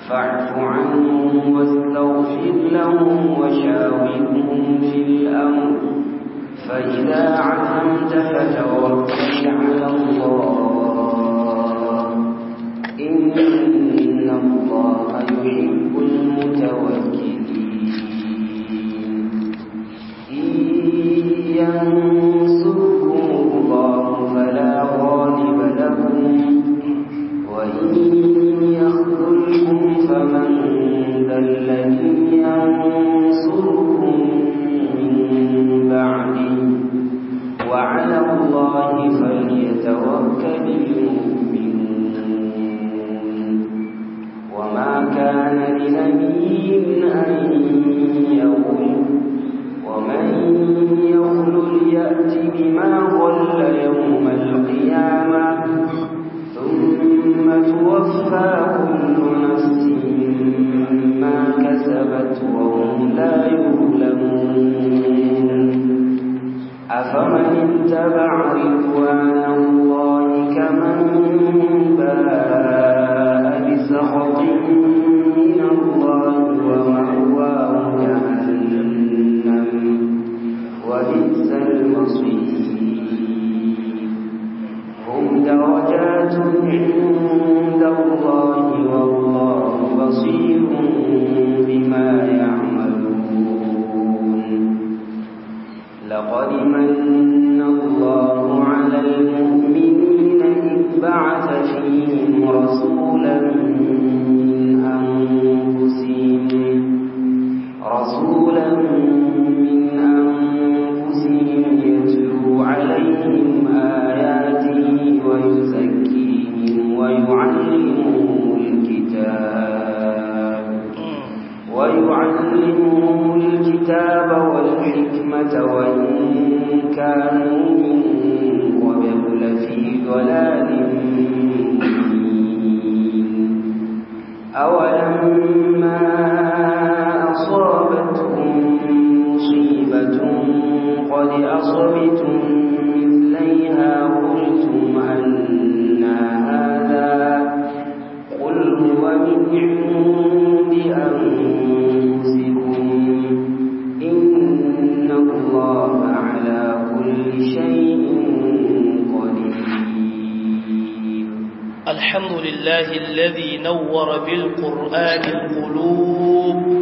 فاعف عنهم واستغفر لهم وشاورهم في الأمر فإذا عزمت فتوكل على الله إن الله يحب المتوكلين إن ينصركم الله فلا غالب لكم وإن يخذلكم فمن ذا الذي ينصركم من بعده وعلى الله فليتوكل المؤمنون وما كان لنبي أن يقول ومن يغلل يأت بما غل يوم القيامة ثم توفى كل نفس ما كسبت وهم لا يظلمون أفمن اتبع رضوان الله كمن باء بسخط من الله ومأواه جهنم وبئس المصير هم درجات عند الله والله بصير بما يعملون لقد من الله على المؤمنين إذ بعث فيهم رسولا من أنفسهم رسولا من أنفسهم يتلو عليهم آياته ويزكيهم ويعلمهم الكتاب ويعلمهم الكتاب والحكمة وإن كانوا من قبل لفي ضلال مبين أولما أصابتهم مصيبة قد أصبتم مثليها قلتم أن هذا قل هو من عند أنفسكم إن الله على كل شيء قدير الحمد لله الذي نور بالقرآن القلوب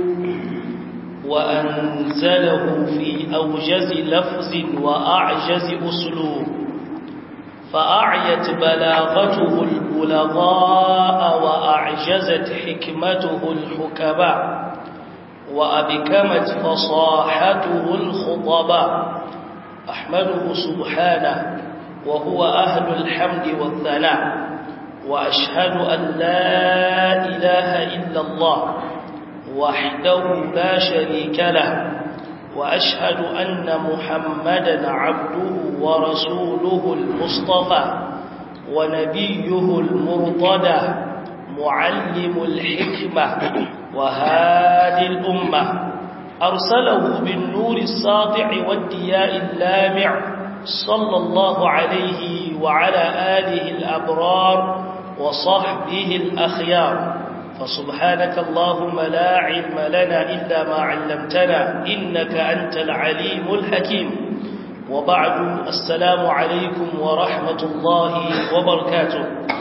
وأنزله في أوجز لفظ وأعجز أسلوب فأعيت بلاغته البلغاء وأعجزت حكمته الحكماء وأبكمت فصاحته الخطباء أحمده سبحانه وهو أهل الحمد والثناء وأشهد أن لا إله إلا الله وحده لا شريك له وأشهد أن محمدا عبده ورسوله المصطفى ونبيه المرتدى معلم الحكمة وهادي الأمة أرسله بالنور الساطع والدياء اللامع صلى الله عليه وعلى آله الأبرار وصحبه الأخيار فسبحانك اللهم لا علم لنا إلا ما علمتنا إنك أنت العليم الحكيم وبعد السلام عليكم ورحمة الله وبركاته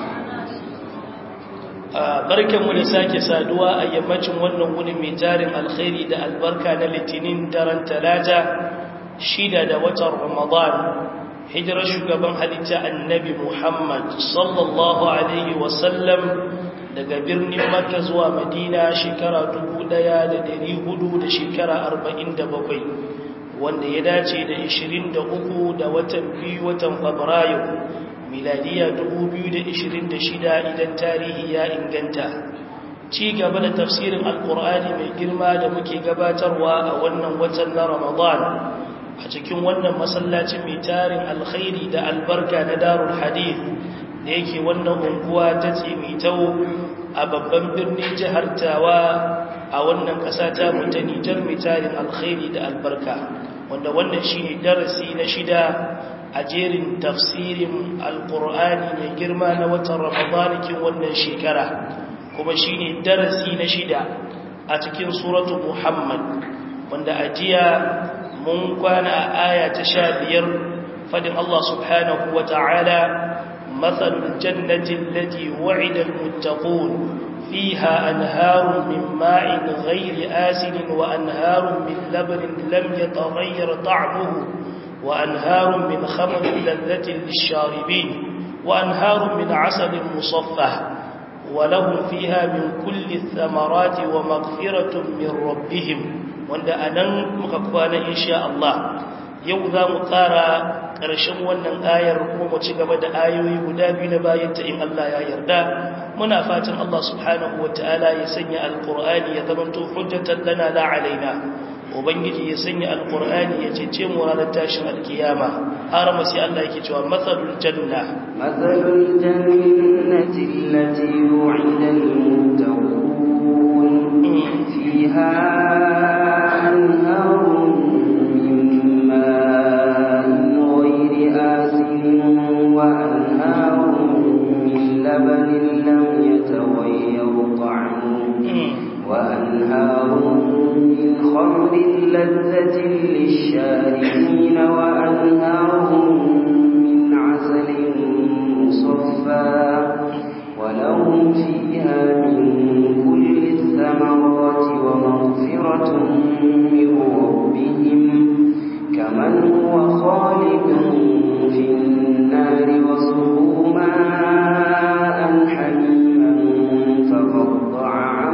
barkanmu da sake saduwa a yammacin wannan wunin mai tarin alkhairi da albarka na litinin daren talata shida da watan ramadan hijirar shugaban halitta annabi muhammad sallallahu alaihi wasallam daga birnin makka zuwa madina shekara dubu ɗaya da dari hudu da shekara arba'in da bakwai wanda ya dace da ishirin da uku da watan biyu watan fabrairu miladiya dubu biyu da ishirin da shida idan tarihi ya inganta ci gaba da tafsirin alkur'ani mai girma da muke gabatarwa a wannan watan na ramadan a cikin wannan masallacin mai tarin alkhairi da albarka na darul hadith da yake wannan unguwa ta tsimitau a babban birnin jihar tawa a wannan ƙasa ta mutanitar mai tarin alkhairi da albarka wanda wannan shi ne darasi na shida a jerin tafsirin alkur'ani mai girma na watan ramadanikin wannan shekara kuma shine darasi na shida a cikin suratu Muhammad wanda ajiya mun kwana a aya ta sha biyar fadin Allah subhanahu wa ta'ala matsalul jannatin lati wa'idal muttaqun fiha anharun min ma'in ghairi asinin wa anharun min labanin lam yataghayyar ta'muhu wa anharun min khamrin ladhatin lisharibin wa anharun min asalin musaffah ولهم فيها من كل الثمرات ومغفرة من ربهم wanda a nan muka kwana insha Allah yau za mu ƙara ƙarshen wannan ayar kuma mu ci gaba da ayoyi guda biyu na bayanta in Allah ya yarda muna fatan Allah subhanahu wa ta'ala ya sanya alƙur'ani ya zamanto hujjatan lana la alaina ubangiji ya sanya alƙur'ani ya cece mu ranar tashin alkiyama har ma sai Allah yake cewa matsalul janna matsalul jannati allati wu'ida al-muttaqun fiha أنهار من ماء غير آسن وأنهار من لبن لم يتغير طعمه وأنهار من خمر لذة للشاربين وأنهار من عسل مصفى ولهم فيها من كل الثمرات ومغفرة من ربهم كمن هو خالد في النار وسقوا ماء حميما فقطع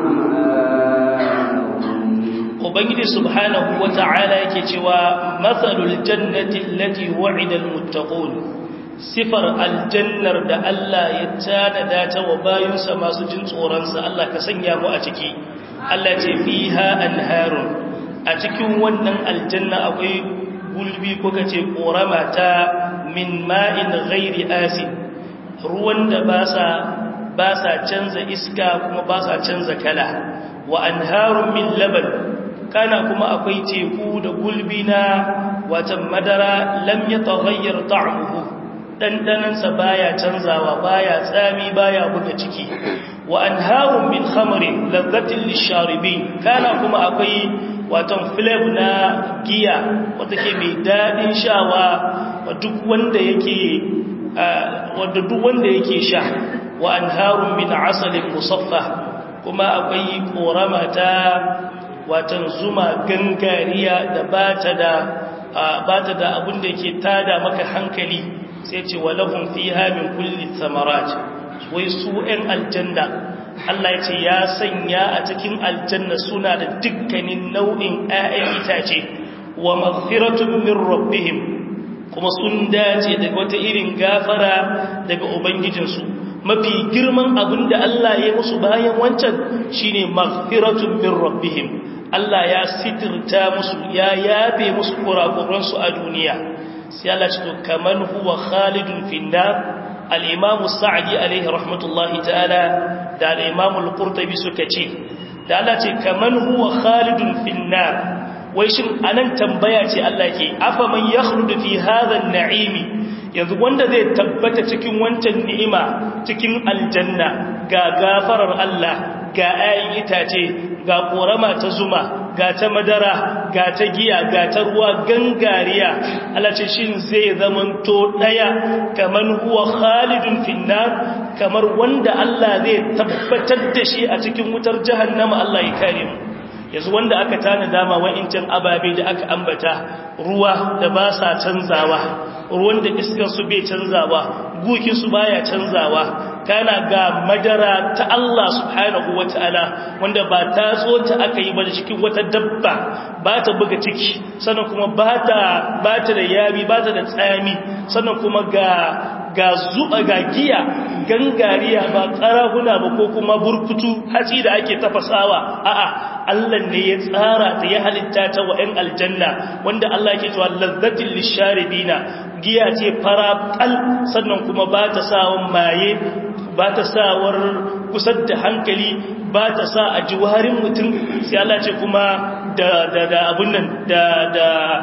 عمآهم ubangiji subhanahu wata'ala yake cewa matsalul jannati allati wa'ida almuttaqun sifar aljannar da Allah ya tanada ta wa bayinsa masu jin tsoron sa Allah ka sanya mu a ciki Allah ce fiha anharun a cikin wannan aljanna akwai gulbi ko kace korama ta min ma'in ghairi asin ruwan da ba sa ba sa canza iska kuma ba sa canza kala wa anharun min laban kana kuma akwai teku da gulbi na watan madara lam yataghayyar ta'muhu dandanansa baya canzawa baya tsami baya buga ciki wa anharun min khamrin ladhatin lisharibin kana kuma akwai watan flavor na giya wata ke mai dadin shawa wa duk wanda yake wanda duk wanda yake sha wa anharun min asalin musaffa kuma akwai korama ta watan zuma gangariya da bata da bata da abin da yake tada maka hankali sai ce walahum fiha min kulli thamarat wai su ɗan aljanna Allah ya ce ya sanya a cikin aljanna suna da dukkanin nau'in ƴaƴan itace wa maghfiratun min rabbihim kuma sun dace daga wata irin gafara daga ubangijinsu mafi girman abin da Allah ya musu bayan wancan shine maghfiratun min rabbihim Allah ya sitirta musu ya yabe musu kurakuransu a duniya sai Allah ce to kaman huwa khalidun finnar al-imam sa'di alaihi rahmatullahi ta'ala da al-imam al-qurtubi suka ce da Allah ce kaman huwa khalidun finnar wai shin anan tambaya ce Allah ke afa man yakhludu fi hadha an-na'imi yanzu wanda zai tabbata cikin wancan ni'ima cikin aljanna ga gafarar Allah ga ayin itace ga korama ta zuma ga ta madara ga ta giya ga ta ruwa gangariya Allah ce shin zai zamanto daya kaman huwa khalidun finnar kamar wanda Allah zai tabbatar da shi a cikin wutar jahannama Allah ya kare mu yanzu wanda aka tana dama wa'incan ababe da aka ambata ruwa da ba sa canzawa ruwan da iskar su bai canzawa gukin su baya canzawa kana ga madara ta Allah subhanahu wataala wanda ba ta ta aka yi ba da cikin wata dabba ba ta buga ciki sannan kuma ba ta ba ta da yabi ba ta da tsami sannan kuma ga ga zuba ga giya gangariya ba karahuna ba ko kuma burkutu haci da ake tafasawa a'a Allah ne ya tsara ta ya halitta ta wa 'yan aljanna wanda Allah ke cewa lazzatin lisharibina giya ce fara kal sannan kuma ba ta sawar maye ba ta sawar kusar da hankali ba ta sa a jiwarin mutum sai Allah ce kuma da da da abun nan da da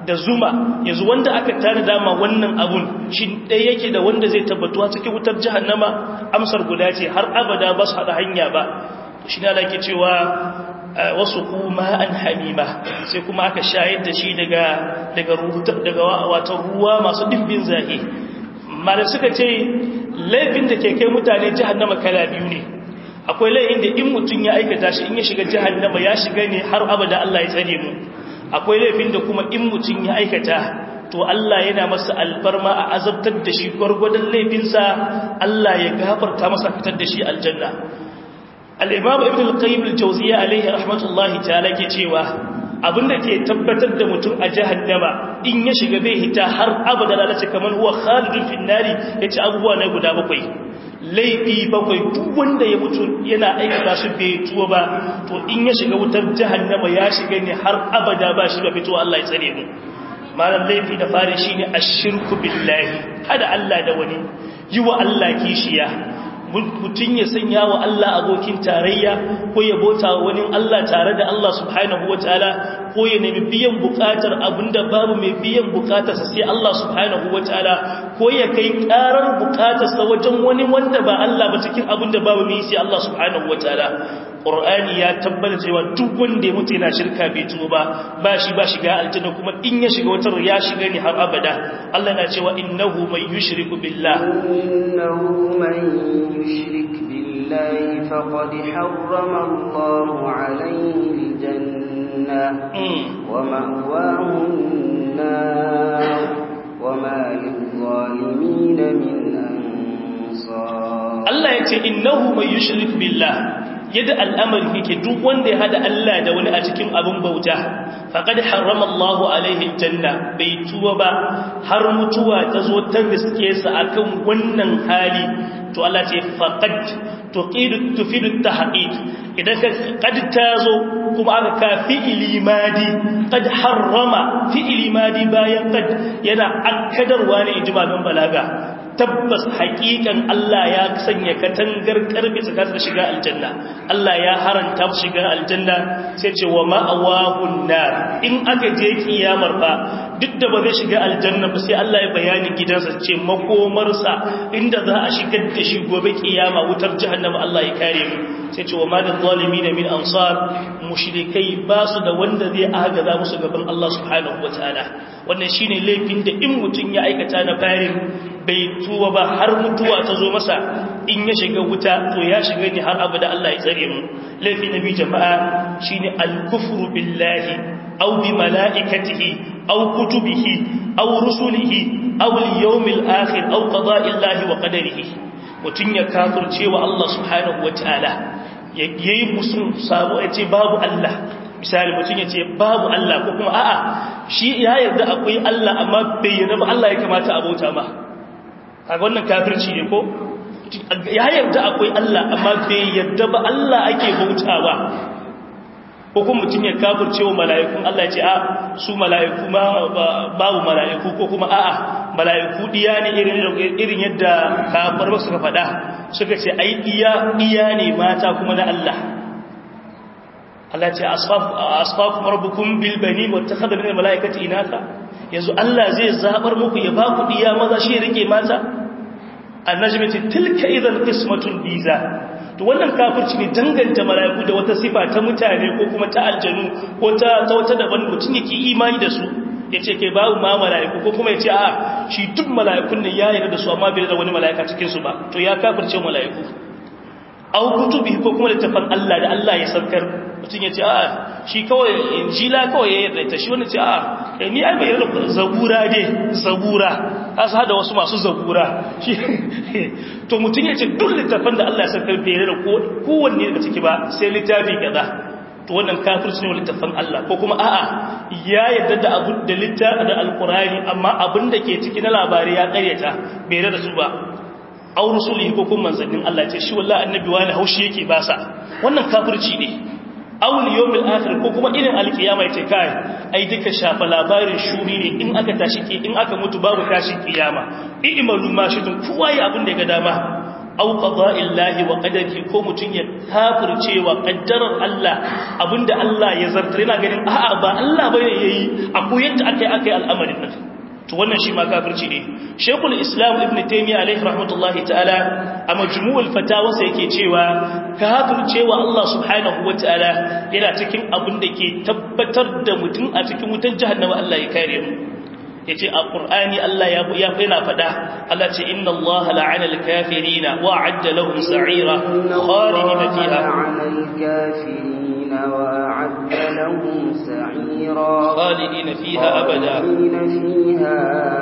da zuma yanzu wanda aka tare dama wannan abun shi ɗaya yake da wanda zai tabbatuwa cikin wutar jahannama amsar guda ce har abada ba su haɗa hanya ba shi na lake cewa wasu kuma an hamima sai kuma aka shayar da shi daga daga watan ruwa masu ɗimbin zahi malar suka ce laifin da ke kai mutane jahannama kala biyu ne akwai laifin da in mutum ya aikata shi in ya shiga jahannama ya shiga ne har abada Allah ya tsare mu akwai laifin da kuma in mutum ya aikata to Allah yana masa alfarma a azabtar da shi gwargwadon laifinsa Allah ya gafarta masa fitar da shi aljanna al-imam ibn al-qayyim al-jawziyya alayhi rahmatullahi ta'ala ke cewa abinda ke tabbatar da mutum a jahannama in ya shiga bai hita har abada lalace kamar huwa khalidun fin nari yace abubuwa ne guda bakwai laifi bakwai duk wanda ya mutu yana aikata su bai tuwa ba to in ya shiga wutar jahannama ya shiga ne har abada ba shi ba fito Allah ya tsare mu malam laifi da fari shine ashirku billahi hada Allah da wani yi wa Allah kishiya mutum ya sanya wa Allah abokin tarayya ko ya bota wani Allah tare da Allah subhanahu wa ta'ala ko ya nemi biyan bukatar abinda babu mai biyan bukatarsa sai Allah subhanahu wa ta'ala ko ya kai karar bukatarsa wajen wani wanda ba Allah ba cikin abinda babu mai sai Allah subhanahu wa ta'ala Qur'ani ya tabbata cewa duk wanda ya mutu yana shirka bai tuba ba ba shi ba shiga aljanna kuma in ya shiga wutar ya shiga ne har abada Allah na cewa innahu man yushriku billah innahu man yushrik billahi faqad harrama Allahu alayhi aljanna wa ma'wahu an-nar wa ma lil-zalimin min ansar Allah ya ce innahu man yushrik billah yadda al'amari yake duk wanda ya hada Allah da wani a cikin abin bauta faqad harrama Allah alaihi janna bai tuwa ba har mutuwa ta zo ta riske sa akan wannan hali to Allah ce faqad tuqidu tufidu tahqiq idan ka qad tazo kuma aka ka fi'ili madi qad harrama fi'ili madi bayan qad yana akkadarwa ne ijmalan balaga tabbas haƙiƙan Allah ya sanya katangar karfe tsakanin shiga aljanna Allah ya haranta shiga aljanna sai ce wa ma'awahun nar in aka je kiyamar ba duk da ba zai shiga aljanna ba sai Allah ya bayani gidansa ce makomarsa inda za a shigar da shi gobe kiyama wutar jahannama Allah ya kare mu sai ce wa ma da zalimin min ansar mushrikai ba su da wanda zai agaza musu gaban Allah subhanahu wataala wannan shine laifin da in mutun ya aikata na farin bai tuwa ba har mutuwa ta zo masa in ya shiga wuta to ya shiga ne har abu da Allah ya tsare mu laifi nabi jama'a shine al-kufru billahi aw bi malaikatihi aw kutubihi aw rusulihi aw al-yawmil akhir aw qada'illahi wa qadarihi mutun ya kafirce wa Allah subhanahu wataala yayi musu sabo yace babu Allah misali mutum ya ce babu Allah ko kuma a'a shi ya yarda akwai Allah amma bai yarda ba Allah ya kamata a bauta ma kaga wannan kafirci ne ko ya yarda akwai Allah amma bai yarda ba Allah ake bautawa ko kuma mutum ya kafirce wa mala'ikun Allah ya ce a su mala'iku ma babu mala'iku ko kuma a'a mala'iku diya ne irin irin yadda kafar ba suka faɗa suka ce ai diya diya ne mata kuma na Allah Allah ce asfafu rabbukum bil bani wattakhadha min al malaikati inatha yanzu Allah zai zabar muku ya ba ku diya maza shi rike mata annajmati tilka idan qismatun biza to wannan kafirci ne danganta malaiku da wata sifa ta mutane ko kuma ta aljanu ko ta ta wata daban mutum yake imani da su yace kai babu ma malaiku ko kuma yace a shi duk malaikun ne ya yarda da su amma bai da wani malaika cikin su ba to ya kafirce malaiku au kutubi ko kuma littafin Allah da Allah ya saukar mutum ya ce a shi kawai injila kawai ya yarda ta shi wani ce a ni ai bai yarda zabura dai zabura asa hada wasu masu zabura to mutum ya ce duk littafin da Allah ya saukar bai yarda kowanne daga ciki ba sai littafi kaza to wannan kafirci ne littafin Allah ko kuma a'a ya yarda da abu da littafi da alqurani amma abin da ke ciki na labari ya karyata bai yarda da su ba aw rusulihi ko kuma manzannin Allah ce shi wallahi annabi wani haushi yake ba sa wannan kafirci ne aw yawmil akhir ko kuma irin alkiyama yace kai ai duka shafa labarin shuri ne in aka tashi ki in aka mutu babu tashi kiyama i'malu ma shitun kowa yi abin da ya ga dama aw qada'illahi wa qadarihi ko mutun ya kafircewa qaddarar Allah abinda Allah ya zartar yana ganin a'a ba Allah bane yayi akwai yadda akai akai al'amarin nan to wannan shi ma kafirci ne Sheikhul Islam Ibn Taymiyyah alaihi rahmatullahi ta'ala a majmu'ul fatawa sai yake cewa kafircewa Allah subhanahu wataala yana cikin abin da ke tabbatar da mutum a cikin wutar jahannama Allah ya kare mu yace a qur'ani Allah ya ya yana fada Allah ce inna Allah la'ana al-kafirina wa a'adda lahum sa'ira khalidina fiha la'ana al-kafirin wa a'adda lahum sa'ira khalidina fiha abada fiha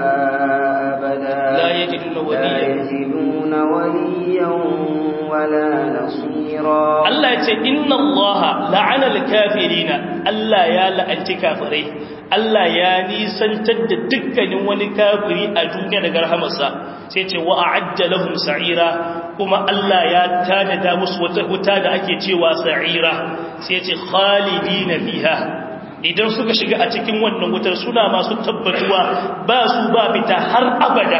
abada la yajiduna la waliya yajiduna waliyan wala nasira Allah ya ce inna Allah la'ana al-kafirina Allah ya la'anci kafirai Allah ya nisantar da dukkanin wani kafiri a duniya daga rahamarsa sai ce wa a'adda lahum sa'ira kuma Allah ya tanada musu wata huta da ake cewa sa'ira sai ce khalidina fiha idan suka shiga a cikin wannan wutar suna masu tabbatuwa ba su ba fita har abada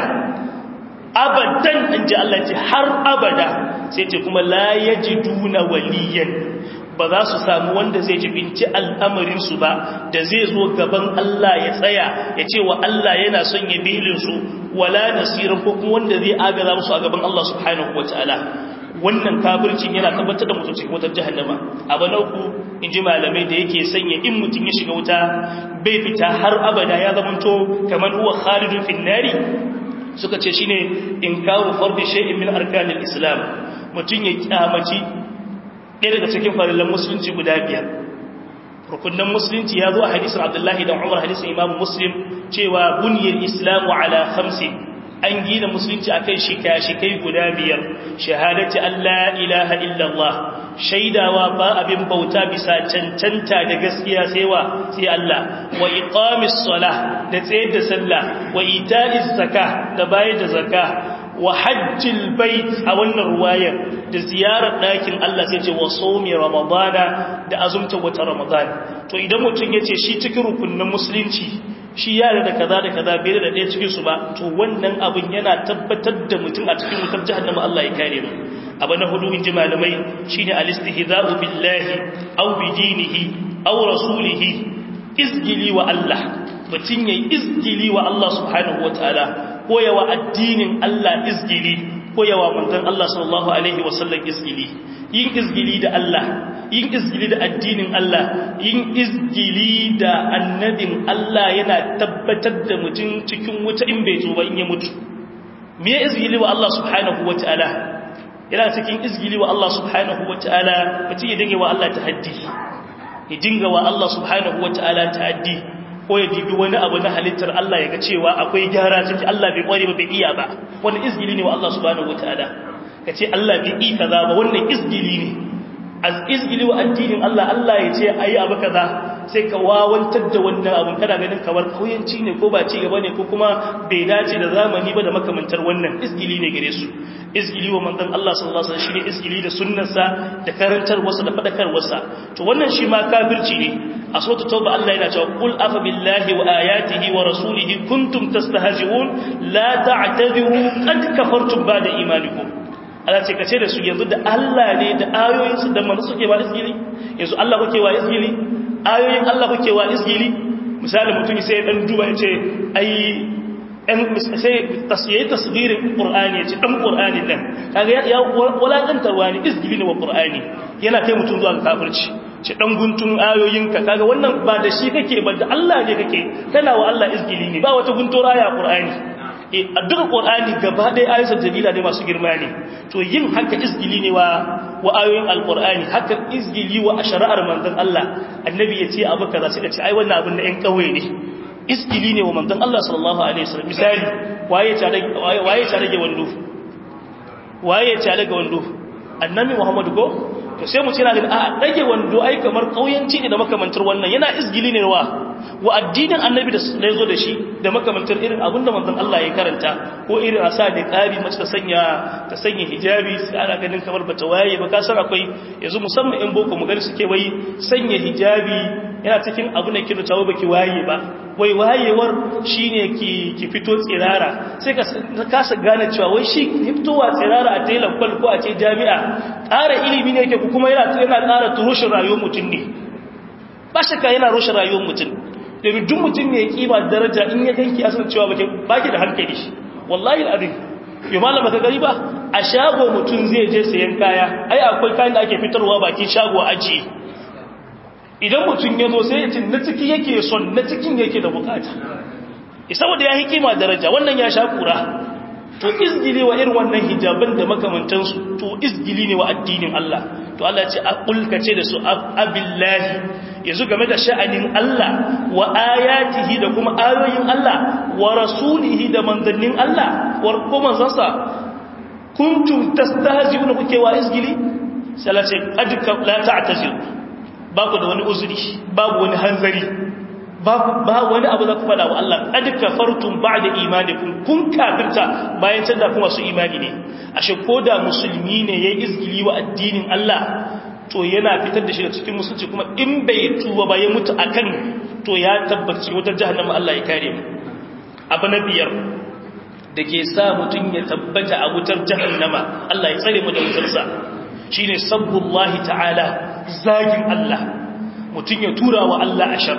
abadan in ji Allah ce har abada sai ce kuma la yajiduna waliyan ba za su samu wanda zai jibinci al'amarinsu ba da zai zo gaban Allah ya tsaya ya ce wa Allah yana son ya belinsu wala nasirin ko kuma wanda zai agaza musu a gaban Allah subhanahu wa ta'ala wannan kafircin yana tabbatar da mutum cikin wutar jahannama abu na uku in ji malamai da yake sanya in mutum ya shiga wuta bai fita har abada ya zamanto kamar huwa khalidun finnari suka ce shine in kawo farbi shay'in min arkanil islam mutum ya kyamaci ɗaya daga cikin farillan musulunci guda biyar rukunan musulunci ya zo a hadisun abdullahi da umar hadisun imamu muslim cewa buniyar islamu ala hamsi an gina musulunci a kai shika-shikai guda biyar shahadati allah ilaha illallah shaidawa ba abin bauta bisa cancanta da gaskiya sai wa sai Allah wa iqamis salah da tsayar da sallah wa ita'iz zakah da bayar da zakah wa hajjil bait a wannan ruwayar da ziyarar ɗakin Allah sai ce wa somi ramadana da azumta wata ramadana to idan mutum ya ce shi cikin rukunin musulunci shi yare da kaza da kaza bai da ɗaya cikin su ba to wannan abin yana tabbatar da mutum a cikin wutar jahannama Allah ya kare mu abu na hudu inji malamai shine al-istihza'u billahi aw bi dinihi aw rasulihi izgili wa Allah mutum yayi izgili wa Allah subhanahu wataala koyawa addinin Allah izgili koyawa manzon Allah sallallahu alaihi wasallam izgili yin izgili da Allah yin izgili da addinin Allah yin izgili da annabin Allah yana tabbatar da mutum cikin wuta in bai tuba in ya mutu me izgili wa Allah subhanahu wataala yana cikin izgili wa Allah subhanahu wataala mutum ya dinga wa Allah tahaddi ya dinga wa Allah subhanahu wataala ta'addi ko ya dibi wani abu na halittar Allah ya ga cewa akwai gyara ciki Allah bai kware ba bai iya ba wannan izgili ne wa Allah subhanahu wataala kace Allah bai yi kaza ba wannan izgili ne az izgili wa addinin Allah Allah ya ce ayi abu kaza sai ka wawantar da wannan abun kana ganin kamar kauyanci ne ko ba ci gaba ne ko kuma bai dace da zamani ba da makamantar wannan izgili ne gare su izgili wa manzon Allah sallallahu alaihi wasallam shine izgili da sunnarsa da karantarwarsa da fadakarwarsa to wannan shi ma kafirci ne a suratul tauba Allah yana cewa qul afa billahi wa ayatihi wa rasulihi kuntum tastahzi'un la ta'tadiru qad kafartum ba'da imanikum Allah ce kace da su yanzu da Allah ne da ayoyinsu da manzo suke ba izgili yanzu Allah kuke wa izgili ayoyin Allah kuke wa izgili misali mutum sai dan duba ya ce ai ɗan sai tasiri tasgirin ƙur'ani ya ce ɗan ƙur'ani ɗan kaga ya walaƙantarwa ne izgili ne wa ƙur'ani yana kai mutum zuwa ga kafirci ce ɗan guntun ayoyinka kaga wannan ba da shi kake ba da Allah ne kake kana wa Allah izgili ne ba wata guntura ya ƙur'ani a duka ƙur'ani gaba ɗaya ayyukan dalila ne masu girma ne to yin haka izgili ne wa wa ayoyin alƙur'ani haka izgili wa a shari'ar manzon Allah annabi ya ce abu kaza sai ka ce ai wannan abin na ƴan ƙauye ne iskili ne wa manzon Allah sallallahu alaihi wasallam misali waye ta rage waye ta rage wando waye ta rage wando annabi Muhammad ko to sai mu ce na a rage wando ai kamar kauyanci ne da makamantar wannan yana isgili ne wa wa addinin annabi da ya zo da shi da makamantar irin abinda manzon Allah ya karanta ko irin asa da ƙari mace ta sanya ta sanya hijabi sai ana ganin kamar bata waye ba ka san akwai yanzu musamman in boko mu gani suke wai sanya hijabi yana cikin abu da ke da baki waye ba wai wayewar shine ki ki fito tsirara sai ka kasa gane cewa wai shi fitowa tsirara a tailan kwal ko a ce jami'a ƙara ilimi ne yake kuma yana yana ƙara turushin rayuwar mutum ne ba shakka yana rushe rayuwar mutum domin duk mutum ne ya kima daraja in ya ganki asan cewa baki baki da hankali wallahi al'adun yau malama ka gari ba a shago mutum zai je sayan kaya ai akwai kayan da ake fitarwa bakin shago ajiye idan mutum ya zo sai ya ce na ciki yake son na cikin yake da bukata saboda ya hikima daraja wannan ya sha kura to izgili wa irin wannan hijaban da makamantansu to izgili ne wa addinin Allah to Allah ce aqulka ce da su abillahi yanzu game da sha'anin Allah wa ayatihi da kuma ayoyin Allah wa rasulihi da manzannin Allah wa kuma zansa kuntum tastahzi'una kuke wa izgili sai Allah ce qad la ta'tazilu ba ku da wani uzuri babu wani hanzari ba wani abu za ku fada wa Allah qad kafartum ba'da imanikum kun kafirta bayan canza kuma su imani ne ashe koda musulmi ne yayin izgili wa addinin Allah to yana fitar da shi da cikin musulunci kuma in bai tuba ba ya mutu akan to ya tabbaci wutar jahannama Allah ya kare mu abu na biyar da ke sa mutum ya tabbata a wutar jahannama Allah ya tsare mu da wutarsa shine sabbullahi ta'ala zagin Allah mutum ya tura wa Allah ashar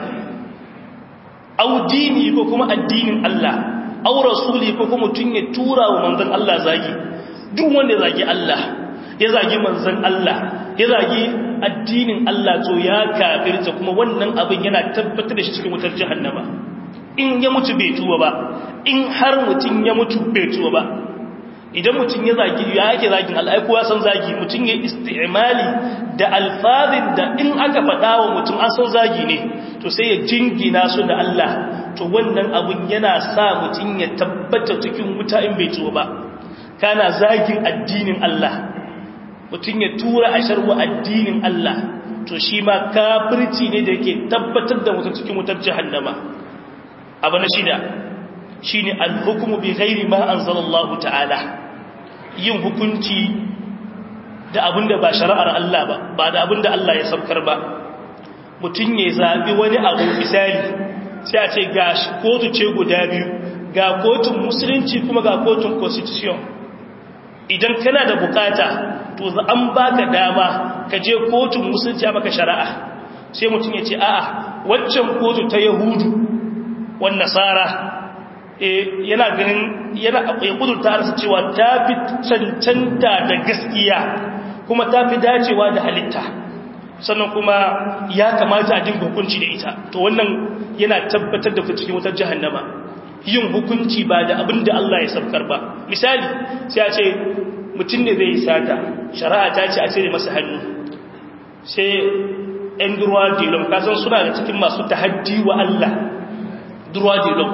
au dini ko kuma addinin Allah au rasuli ko kuma mutum ya tura wa manzon Allah zagi duk wanda zagi Allah ya zagi manzon Allah ya zagi addinin Allah to ya kafirta kuma wannan abin yana tabbatar da shi cikin wutar jahannama in ya mutu bai tuba ba in har mutum ya mutu bai tuba ba idan mutum ya zagi ya yake zagin Allah ai kowa san zagi mutum ya istimali da alfazin da in aka faɗa wa mutum an san zagi ne to sai ya jingina su da Allah to wannan abun yana sa mutum ya tabbata cikin wuta in bai tuba ba kana zagin addinin Allah mutum ya tura a sharwa addinin Allah to shi ma kafirci ne da yake tabbatar da mutum cikin wutar jahannama abu na shida shine al-hukmu bi ghairi ma anzalallahu ta'ala yin hukunci da abinda ba shari'ar Allah ba ba da abinda Allah ya saukar ba mutum ya zabi wani abu misali sai a ce ga kotu ce guda biyu ga kotun musulunci kuma ga kotun constitution idan kana da bukata to an baka dama ka je kotun musulunci a maka shari'a sai mutum ya ce a'a waccan kotu ta yahudu wan nasara yana ganin yana ya kudurta arsa cewa ta fi cancanta da gaskiya kuma ta fi dacewa da halitta sannan kuma ya kamata a dinga hukunci da ita to wannan yana tabbatar da ku cikin wutar jahannama yin hukunci ba da abin da Allah ya sabkar ba misali sai a ce mutum ne zai yi sata shari'a ta ce a cire masa hannu sai ‘yan durwa dilon kasan suna da cikin masu tahaddi wa Allah durwa dilon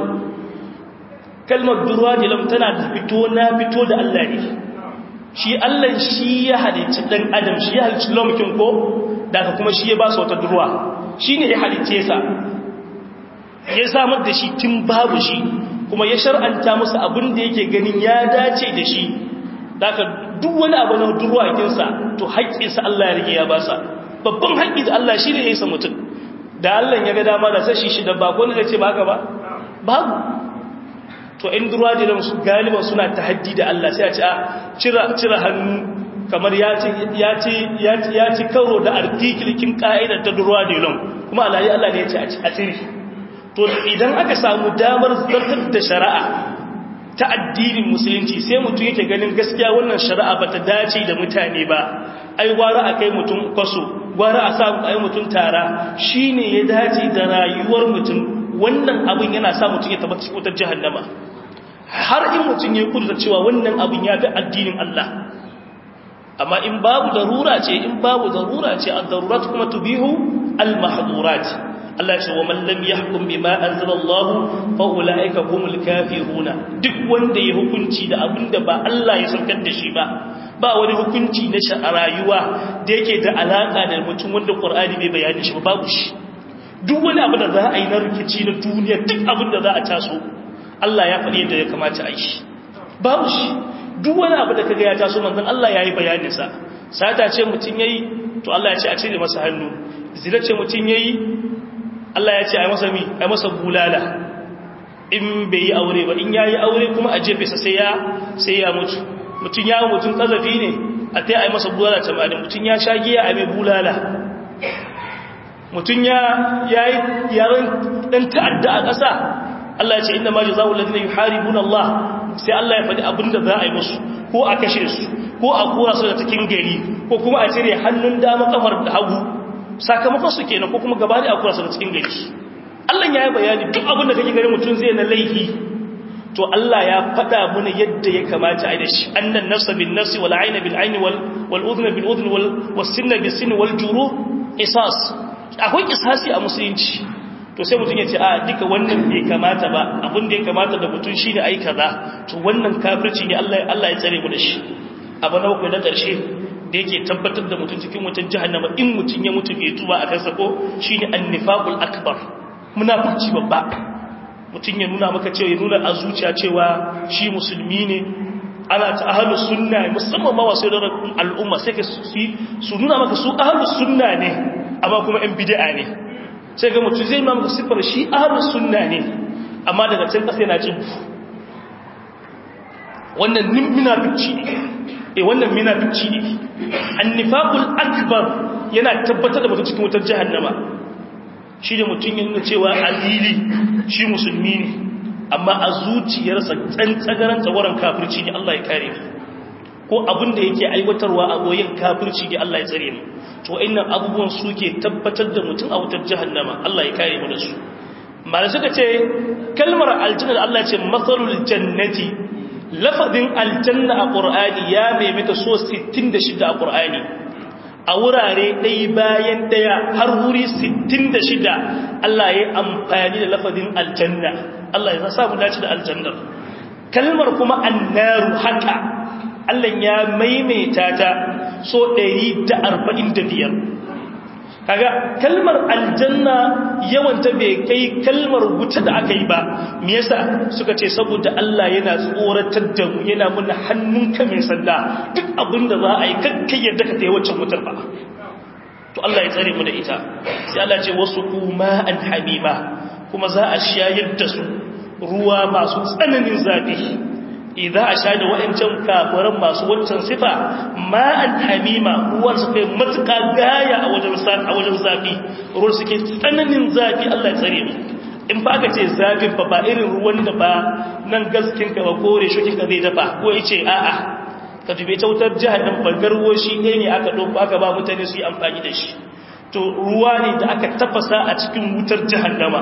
kalmar durwa dilon tana da fito na fito da Allah ne shi Allah shi ya halicci ɗan adam shi ya halicci lomakin ko daga kuma shi ya ba su wata durwa shi ne ya halicce sa ya samar da shi tun babu shi kuma ya shar'anta musu abin da yake ganin ya dace da shi daga duk wani abu na durwakinsa to haƙƙinsa Allah ya rige ya ba sa babban haƙƙi da Allah shi ne ya yi sa mutum da Allah ya ga dama da sashi shi da bako ne zai ce ba haka ba babu to in durwa da su galiban suna tahaddi da Allah sai a ce a cira cira hannu kamar ya ci ya ci ya ci karo da artikilkin ka'idar ta durwa da kuma Allah ya Allah ne ya ce a cire to idan aka samu damar zartar da shari'a ta addinin musulunci sai mutum yake ganin gaskiya wannan shari'a ba ta dace da mutane ba ai gwara a kai mutum kwaso gwara a samu ai mutum tara shine ya dace da rayuwar mutum wannan abin yana sa mutum ya tabbata cikin wutar jahannama har in mutum ya kudurta cewa wannan abin ya fi addinin Allah amma in babu darura ce in babu darura ce ad-darurat kuma tubihu al-mahdurat Allah ya ce wa man lam yahkum bima anzalallahu fa ulaika humul kafiruna duk wanda ya hukunci da abinda ba Allah ya saukar da shi ba ba wani hukunci na rayuwa da yake da alaka da mutum wanda Qur'ani bai bayani shi ba babu shi duk wani abu da za a yi na rikici na duniya duk abin da za a taso Allah ya faɗi yadda ya kamata a yi shi babu shi duk wani abu da kaga ya taso manzon Allah ya yi bayaninsa sata ce mutum ya yi to Allah ya ce a cire masa hannu zina ce mutum ya yi Allah ya ce a yi masa mi a yi masa bulala in bai yi aure ba in ya yi aure kuma a jefe sa sai ya sai ya mutu mutum ya mutum kazafi ne a ta yi masa bulala tamanin mutum ya sha giya a mai bulala mutum ya yi yaren ɗan ta'adda a ƙasa Allah ya ce inda ma jazaa'u alladhina yuharibuna Allah sai Allah ya faɗi abinda za a yi musu ko a kashe su ko a kora su da cikin gari ko kuma a cire hannun dama kafar da hagu sakamakon su kenan ko kuma gaba da a kora su da cikin gari Allah ya yi bayani duk abinda kake gari mutum zai na laifi to Allah ya faɗa mana yadda ya kamata a yi da shi annan nafsa bin nafsi wal ayna bil ayni wal wal udhna bil udhni wal was sinna bis sinni wal juruh qisas akwai qisasi a musulunci to sai mutum ya ce a duka wannan bai kamata ba abin da ya kamata da mutum shi ne ai kaza to wannan kafirci ne Allah Allah ya tsare mu da shi abu na uku na ƙarshe da yake tabbatar da mutum cikin wutar jahannama in mutum ya mutu bai tuba a kansa ko shine annifaqul akbar munafurci babba mutum ya nuna maka cewa ya nuna a zuciya cewa shi musulmi ne ana ta ahlus sunna musamman ma wasu da al'umma sai ka su nuna maka su ahlus sunna ne amma kuma yan bid'a ne sai ga mutum zai mamu siffar shi ahlus sunna ne amma daga can kasa yana cin wannan minafici ne eh wannan minafici ne annifaqul akbar yana tabbatar da mutum cikin wutar jahannama shi da mutum ya nuna cewa azili shi musulmi ne amma a zuciyarsa tsantsagaran tsagoran kafirci ne Allah ya kare mu ko abin da yake aiwatarwa a goyin kafirci ne Allah ya tsare mu to innan abubuwan suke tabbatar da mutum a wutar jahannama Allah ya kare mu da su mala suka ce kalmar aljanna da Allah ya ce masalul jannati lafazin aljanna a qur'ani ya maimaita so 66 a qur'ani a wurare ɗaya bayan ɗaya har wuri 66 Allah ya amfani da lafazin aljanna Allah ya samu dace da aljannar kalmar kuma annaru haka Allah ya maimaita ta so 145 kaga kalmar aljanna yawanta bai kai kalmar wuta da aka yi ba me yasa suka ce saboda Allah yana tsoratar da mu yana muna hannunka mai sanda duk abinda za a yi kakkai yadda ka tayi waccan wutar ba to Allah ya tsare mu da ita sai Allah ce wasu kuma an hamima kuma za a shayar da su ruwa masu tsananin zafi idan a sha da wa'ancan kafiran masu wancan sifa ma'an hamima ruwan su kai matuƙa gaya a wajen zafi ruwan suke tsananin zafi Allah ya tsare mu in ba ka ce zafin ba ba irin ruwan da ba nan gaskinka ba kore shokinka zai dafa ko ya ce a'a ka dube ta wutar jihar nan bangarwo shi ɗaya ne aka ɗauko aka ba mutane su yi amfani da shi to ruwa ne da aka tafasa a cikin wutar jihar nama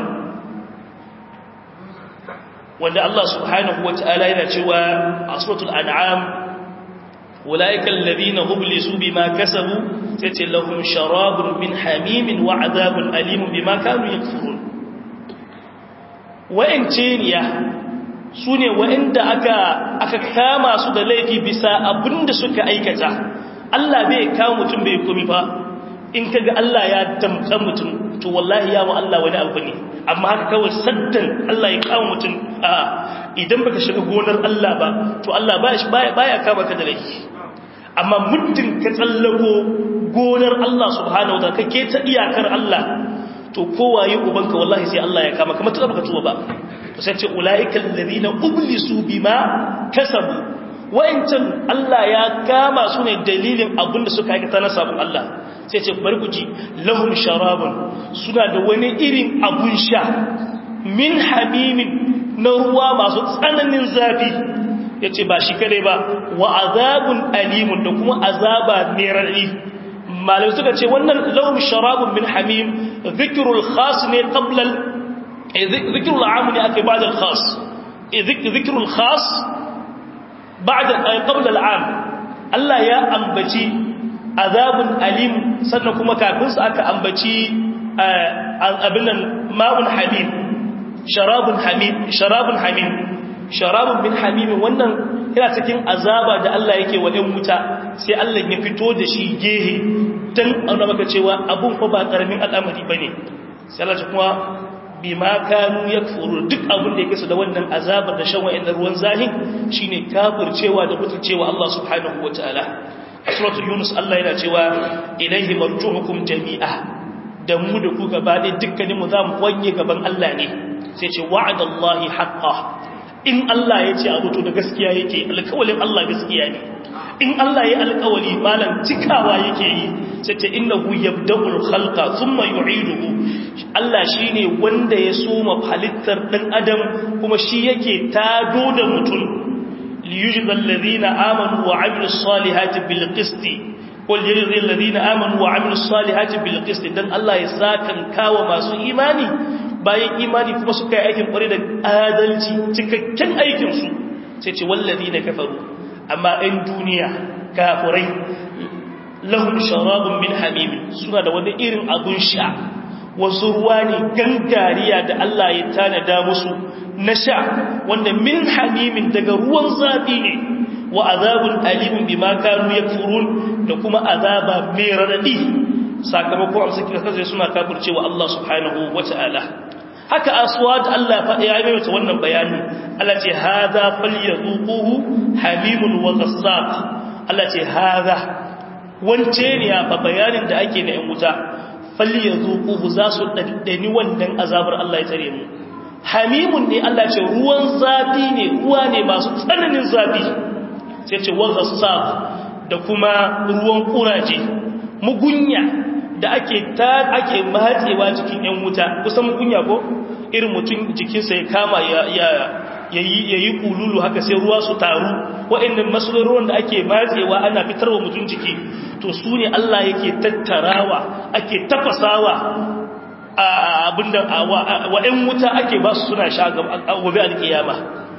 wanda Allah subhanahu wa ta'ala yana cewa a suratul an'am ulaika alladhina hublisu bima kasabu tace lahum sharabun min hamimin wa adhabun alimun bima kanu yakfurun wa'ance niya sune wa'anda aka aka kama su da laifi bisa abinda suka aikata Allah bai kawo mutum bai komi ba in kaga Allah ya damka mutum to wallahi ya wa Allah wani abu ne amma haka kawai saddan Allah ya kawo mutum a idan baka shiga gonar Allah ba to Allah baya baya kama ka da laifi amma muddin ka tsallako gonar Allah subhanahu wataala kake ta iyakar Allah to kowaye ubanka wallahi sai Allah ya kama kamar tuka baka tuba ba to sai ce ulaikal ladina ublisu bima kasabu wa'ancan Allah ya kama su ne dalilin abinda suka aikata na sabon Allah sai ce bari ku ji lahum sharabun suna da wani irin abun sha min hamimin na ruwa masu tsananin zafi ya ce ba shi kare ba wa azabun alimun da kuma azaba mai raɗi malai suka ce wannan lahum sharabun min hamim zikirul khas ne qablal zikirul amu ne aka yi ba'da khas zikirul khas ba'da qabla al'am Allah ya ambaci azabun alim sannan kuma kafin su aka ambaci abinan ma'un hamim sharabun hamim sharabun hamim sharabun min hamim wannan yana cikin azaba da Allah yake wa ɗan wuta sai Allah ya fito da shi gehe dan auna maka cewa abun fa ba karamin al'amari bane sai Allah kuma bima kanu yakfuru duk abin da yake su da wannan azabar da shan wa'in ruwan zahin shine kafircewa da mutuncewa Allah subhanahu wataala a suratul yunus Allah yana cewa ilaihi marjuhukum jami'a da mu da ku gaba ɗaya dukkaninmu za mu wanye gaban Allah ne sai ce wa'adallahi haqqa in Allah ya ce abu to da gaskiya yake alƙawalin Allah gaskiya ne in Allah ya alƙawali malam cikawa yake yi sai ce innahu yabda'ul khalqa thumma yu'iduhu Allah shine wanda ya soma halittar dan adam kuma shi yake tado da mutum liyujzal ladina amanu wa 'amilus salihati bil qisti qul yujzil ladina amanu wa 'amilus salihati bil qisti dan Allah ya sakan kawo masu imani bayan imani kuma suka yi aikin kware da adalci cikakken aikinsu sai ce wallazi na kafaru amma 'yan duniya kafurai lahum sharabun min hamimin suna da wani irin abun sha wasu ruwa ne gangariya da Allah ya tanada musu na sha wanda min hamimin daga ruwan zafi ne wa azabun alimun bima kanu yakfurun da kuma azaba mai radadi sakamakon amsa kira kasai suna kafircewa Allah subhanahu wata'ala haka aswad Allah ya yi mata wannan bayani Allah ce hadha falyazuquhu hamimun wa ghassaq Allah ce hadha wance ne ya fa bayanin da ake na yan wuta falyazuquhu za su daddani wannan azabar Allah ya tsare mu hamimun ne Allah ce ruwan zafi ne ruwa ne masu tsananin zafi sai ce wa ghassaq da kuma ruwan kuraje mugunya da ake ta ake matsewa jikin yan wuta kusan mugunya ko irin mutum jikinsa ya kama ya yayi kululu haka sai ruwa su taru waɗannan ruwan da ake matsewa ana fitarwa mutum jiki to su ne Allah yake tattarawa ake tafasawa abinda wa ‘yan wuta ake ba su suna sha gobe alkiyama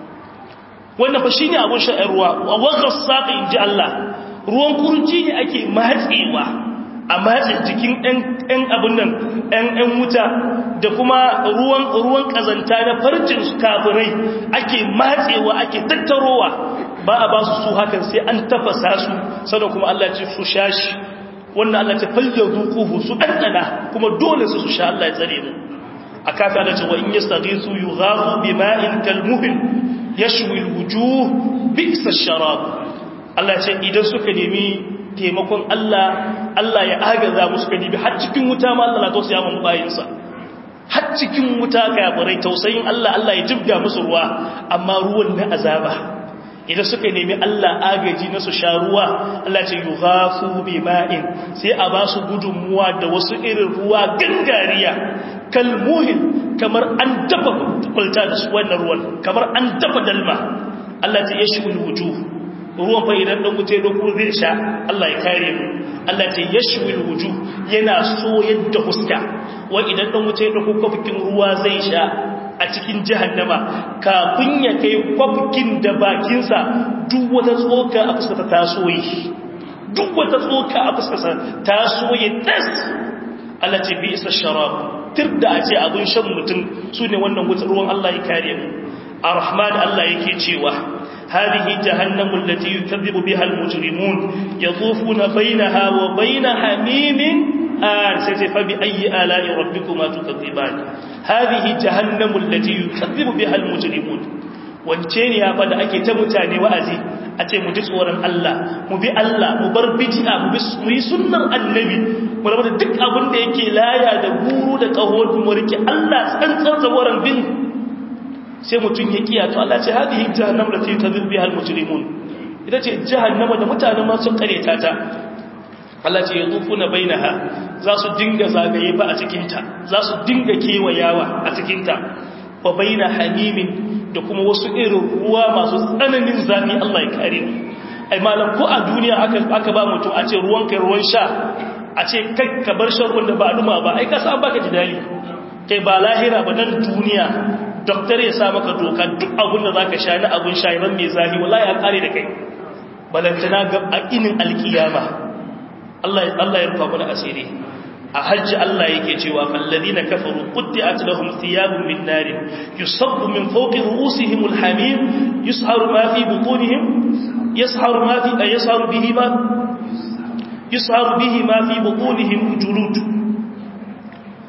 wannan fa shi ne abin sha'ar ruwa a wakar saƙa in ji Allah ruwan kurji ne ake matsewa a matse jikin ‘yan abin nan ‘yan wuta da kuma ruwan ƙazanta na farcin kafirai ake matsewa ake tattarowa ba a ba su su hakan sai an tafasa su sannan kuma Allah ce su sha shi wannan Allah ta falle zuquhu su ɗanɗana kuma dole su su sha Allah ya tsare mu a kafa da cewa in yastaghisu yughathu bima'in kalmuhin yashwi alwujuh bi'sa ash-sharab Allah ya ce idan suka nemi taimakon Allah Allah ya agaza musu kadibi har cikin wuta ma Allah na tausaya mu bayinsa har cikin wuta kafirai tausayin Allah Allah ya jibga musu ruwa amma ruwan na azaba idan suka nemi Allah agaji na su sha ruwa Allah ce yi hafu bi ma'in sai a ba su gudunmuwa da wasu irin ruwa gangariya kalmuhin kamar an dafa kwalta da su wannan ruwan kamar an dafa dalma Allah ce ya shi wuju ruwan fa idan ɗan wuce da kuma zai sha Allah ya kare mu Allah ce ya shi wuju yana so yadda huska wa idan ɗan wuce da kuma kwafikin ruwa zai sha a cikin jahannama kafin ya kai kwafkin da bakinsa duk wata tsoka a fuskata ta soye duk wata tsoka a fuskata ta soye tas Allah ce bi isa sharab tir da a ce abin shan mutum su ne wannan wutar ruwan Allah ya kare mu a rahman Allah yake cewa هذه جهنم التي يكذب بها المجرمون يطوفون بينها وبين حميم آن سيتي فبأي آلاء ربكما تكذبان هذه جهنم التي يكذب بها المجرمون wance ne ya fada ake ta mutane wa'azi a ce mu ji tsoron Allah mu bi Allah mu bar bid'a mu yi sunnar annabi mu rabu da duk abin da yake laya da guru da kaho mu rike Allah tsantsar zawaran bin sai mutum ya kiya to Allah ce hadihi jahannam da ta biha al-mujrimun ita ce jahannama da mutanen ma sun kareta ta Allah ce yadufuna bainaha za su dinga zagaye fa a cikin ta za su dinga kewayawa a cikin ta wa baina hamimin da kuma wasu irin ruwa masu tsananin zafi Allah ya kare mu ai malam ko a duniya aka aka ba mutum a ce ruwan kai ruwan sha a ce kai ka bar shan ruwan da ba duma ba ai ka san baka jidali kai ba lahira ba nan duniya doktor ya sa maka doka duk abin da za ka sha na abin shayiran mai zafi wala ya kare da kai balantana ga a inin alkiyama Allah ya rufa mana asiri a hajji Allah yake cewa fallazina kafaru qutti'at lahum thiyabun min nar yusabbu min fawqi ru'usihim alhamim yusharu ma fi butunihim yasharu ma fi yasharu bihi ma yusharu bihi ma fi butunihim julud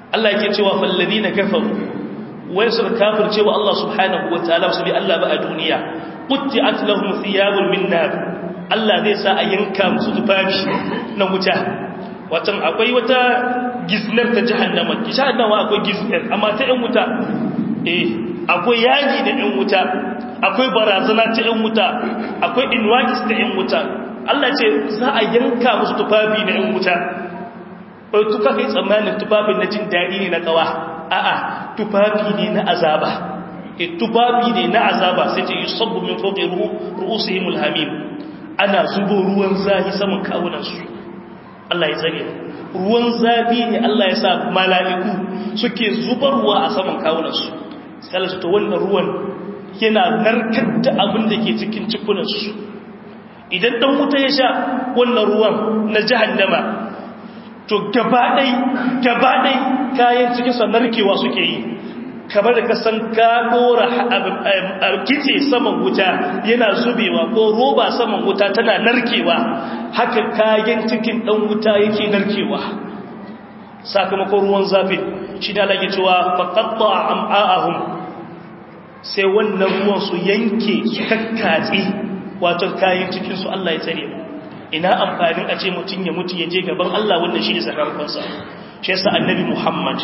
Allah yake cewa falladina kafaru wai suka kafirce wa Allah subhanahu wataala su bi Allah ba a duniya qutti'at lahum thiyabun min nar Allah zai sa a yanka musu tufafi na wuta watan akwai wata giznar ta jahannama jahannama akwai giznar amma ta yan wuta eh akwai yaji da yan wuta akwai barazana ta yan wuta akwai inwakis da yan wuta Allah ce za a yanka musu tufafi na yan wuta bai tuka kai tsammanin tufafin na jin daɗi ne na kawa a'a tufafi ne na azaba e tufafi ne na azaba sai ce yusabbu min fawqi ru'usihim alhamim ana zubo ruwan zafi saman kawunansu Allah ya tsare ruwan zafi ne Allah ya sa mala'iku suke zubarwa a saman kawunansu sai Allah to wannan ruwan yana narkar da abin da ke cikin cikunansu idan dan wuta ya sha wannan ruwan na jahannama to gabaɗai gabaɗai kayan cikinsa narkewa suke yi kamar da kasan ka ɗora kice saman wuta yana zubewa ko roba saman wuta tana narkewa haka kayan cikin ɗan wuta yake narkewa sakamakon ruwan zafi shi da lage cewa faƙaɗa a am'a'ahun sai wannan ruwan su yanke su kakkatse wato kayan cikinsu Allah ya tsare mu ina amfanin a ce mutum ya mutu ya je gaban Allah wannan shi ne sakamakonsa shi yasa annabi Muhammad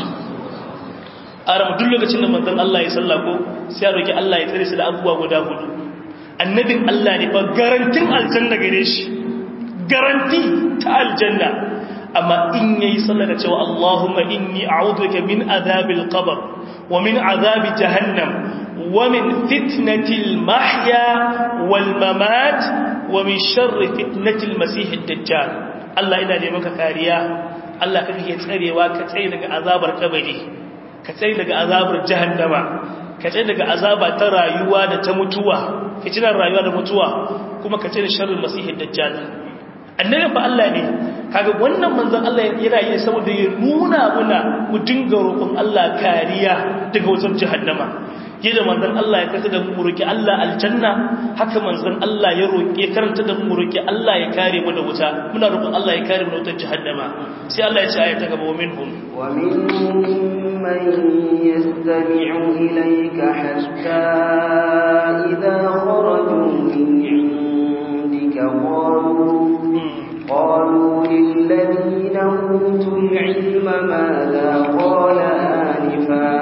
aram duk lokacin da manzon Allah ya salla ko sai ya roki Allah ya tsare su da abubuwa guda hudu annabin Allah ne fa garantin aljanna gare shi garanti ta aljanna amma in yayi sallah da cewa Allahumma inni a'udhuka min adhabil qabr wa min adhabi jahannam wa min fitnatil mahya wal mamat wa min sharri fitnatil masih ad-dajjal Allah ina da maka kariya Allah kake tsarewa ka tsare daga azabar kabari ka tsare daga azabar jahannama ka tsare daga azaba ta rayuwa da ta mutuwa fitinar rayuwa da mutuwa kuma ka tsare sharrin masih ad-dajjal annabi fa Allah ne kaga wannan manzon Allah yana yi saboda ya nuna muna mu dinga roƙon Allah kariya daga wutar jahannama yadda manzon Allah ya karanta da mu roki Allah aljanna haka manzon Allah ya roki karanta da mu roki Allah ya kare mu da wuta muna roƙon Allah ya kare mu da wutar jahannama sai Allah ya ce ayat ta gaba minhum wa minhum man yastami'u ilayka hatta idha kharaju min 'indika qalu قالوا للذين أوتوا العلم ماذا قال آنفا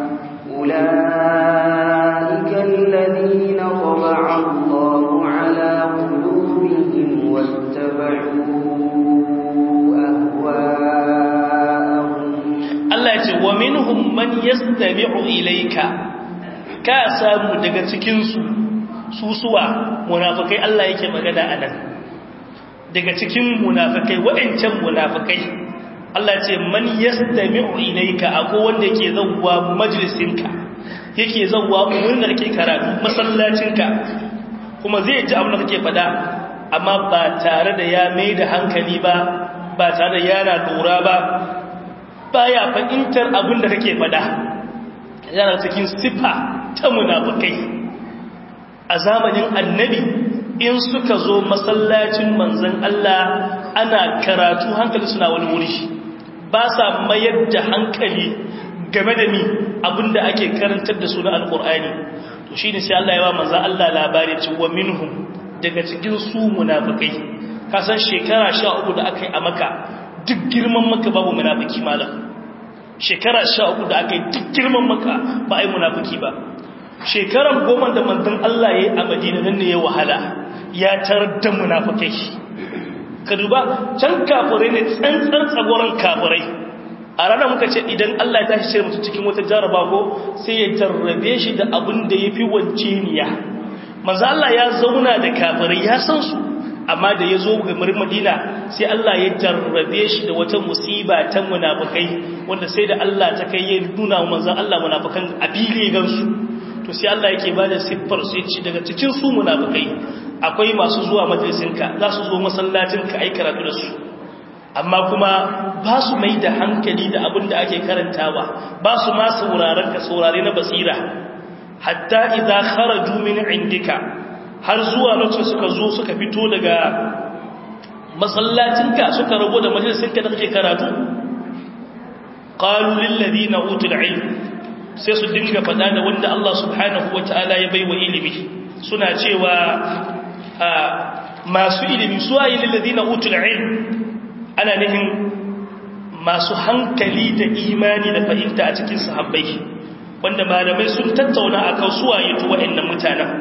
أولئك الذين طبع الله على قلوبهم واتبعوا أهواءهم Allah ya ce wa minhum man yastami'u ilayka ka samu daga cikin su susuwa munafikai Allah yake magana anan daga cikin munafikai waɗancan munafikai Allah ce man yastami'u ilayka akwai wanda yake zawwa majalisinka yake zawwa wurin da kake karatu masallacinka kuma zai ji abin da kake faɗa amma ba tare da ya mai da hankali ba ba tare da yana lura ba baya fahimtar abin da kake faɗa yana cikin sifa ta munafikai a zamanin annabi in suka zo masallacin manzan Allah ana karatu hankali suna wani wuri ba sa mayar da hankali game da mi abinda ake karantar da su na alkur'ani to shi ne sai Allah ya ba manzan Allah labari cewa minhum daga cikin su munafikai kasan shekara sha uku da aka yi a maka duk girman maka babu munafiki malam shekara sha uku da aka yi duk girman maka ba a yi munafiki ba shekaran goma da manzan Allah ya yi a madina nan ne ya wahala ya tarar da munafikai ka duba can kafirai ne tsantsar tsagoran kafirai a ranar muka ce idan Allah ya tashi shirya mutu cikin wata jaraba ko sai ya jarrabe shi da abin da ya fi wance niya maza Allah ya zauna da kafirai ya san su amma da ya zo ga madina sai Allah ya jarrabe shi da wata musiba ta munafikai wanda sai da Allah ta kai ya nuna wa manzon Allah munafikan a fili gansu to sai Allah yake bada siffar su yace daga cikin su munafikai akwai masu zuwa majalisinka za su zo masallacinka ai karatu da su amma kuma ba su mai da hankali da abin da ake karantawa ba su ma sauraron ka saurare na basira hatta idza kharaju min indika har zuwa lokacin suka zo suka fito daga masallacinka suka rago da majalisinka da kake karatu qalu lil ladina utul ilm sai su dinga fada da wanda Allah subhanahu wataala ya baiwa ilimi suna cewa masu ilimi su ayi lil ladina utul ilm ana nihin masu hankali da imani da fahimta a cikin sahabbai wanda malamai sun tattauna akan su waye to wa'annan mutanen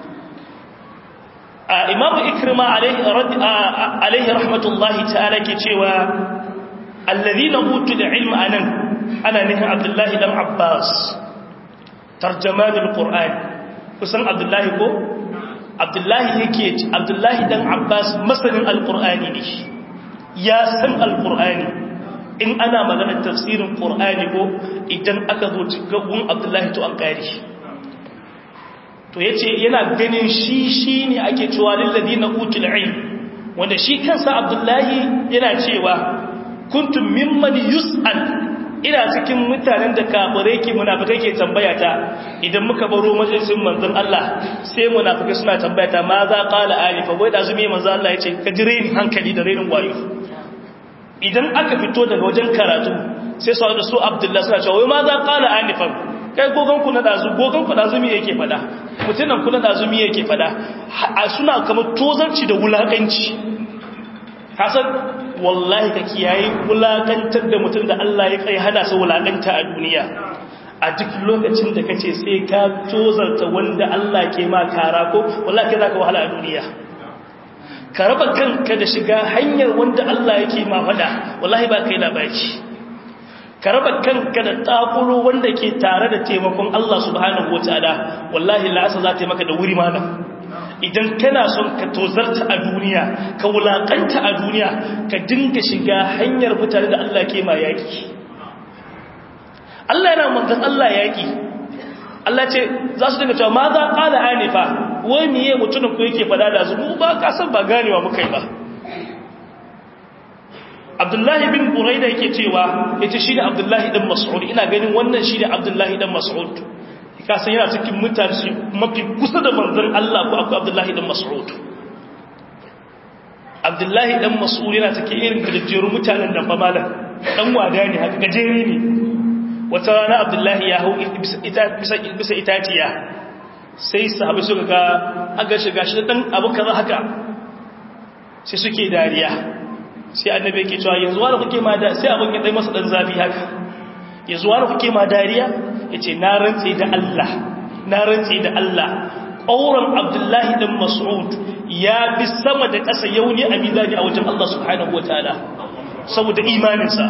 imam ikrima alaihi rahmatullahi ta'ala ke cewa alladhina utul ilma anan ana nihin abdullahi dan abbas tarjamanul qur'an kusan abdullahi ko abdullahi yake abdullahi dan abbas masanin alqur'ani ne ya san alqur'ani in ana maganar tafsirin qur'ani ko idan aka zo cikin abdullahi to an kare shi to yace yana ganin shi shine ake cewa lil ladina utul ilm wanda shi kansa abdullahi yana cewa kuntum mimman yus'al ina cikin mutanen da kafirai ke munafikai ke tambaya ta idan muka baro majalisin manzon Allah sai munafikai suna tambaya ta ma za qala alifa wai da zumi manzon Allah yace ka jire ni hankali da renin wayo idan aka fito daga wajen karatu sai su da su abdullahi suna cewa wai ma za qala alifan kai gogon ku na dazu gogon ku dazu me yake fada mutunan ku na dazu me yake fada suna kamar tozarci da wulakanci hasan wallahi ka kiyaye wulakantar da mutum da Allah ya kai hana sa wulakanta a duniya a duk lokacin da kace sai ka tozarta wanda Allah ke ma kara ko wallahi kai zaka wahala a duniya ka raba kanka da shiga hanyar wanda Allah yake ma fada wallahi ba kai labari ka raba kanka da takuro wanda ke tare da taimakon Allah subhanahu wataala wallahi la'asa za ta maka da wuri malam idan kana son ka tozarta a duniya ka wulakanta a duniya ka dinga shiga hanyar mutane da Allah ke ma yaki Allah yana manzan Allah yaki Allah ce za su dinga cewa ma za ƙala anifa wai miye mutumin ku yake fada da zumu ba ka san ba ganewa muka yi ba Abdullahi bin Buraida yake cewa yace shi ne Abdullahi dan Mas'ud ina ganin wannan shi ne Abdullahi dan Mas'ud kasan yana cikin mutane mafi kusa da manzan Allah ko akwai Abdullahi dan Mas'ud Abdullahi dan Mas'ud yana cikin irin gajejjerun mutanen da famalan dan wada ne haka gajere ne wata rana Abdullahi ya hau bisa itaciya sai sahabi suka ga aga shiga shi dan abu kaza haka sai suke dariya sai annabi yake cewa yanzu wani kuke ma da sai abin ya dai masa dan zafi haka yanzu wani kuke ma dariya ya ce na rantse da Allah na rantse da Allah ƙauran abdullahi ɗan mas'ud ya bi sama da ƙasa yauni a mizani a wajen Allah subhanahu wa ta'ala saboda imaninsa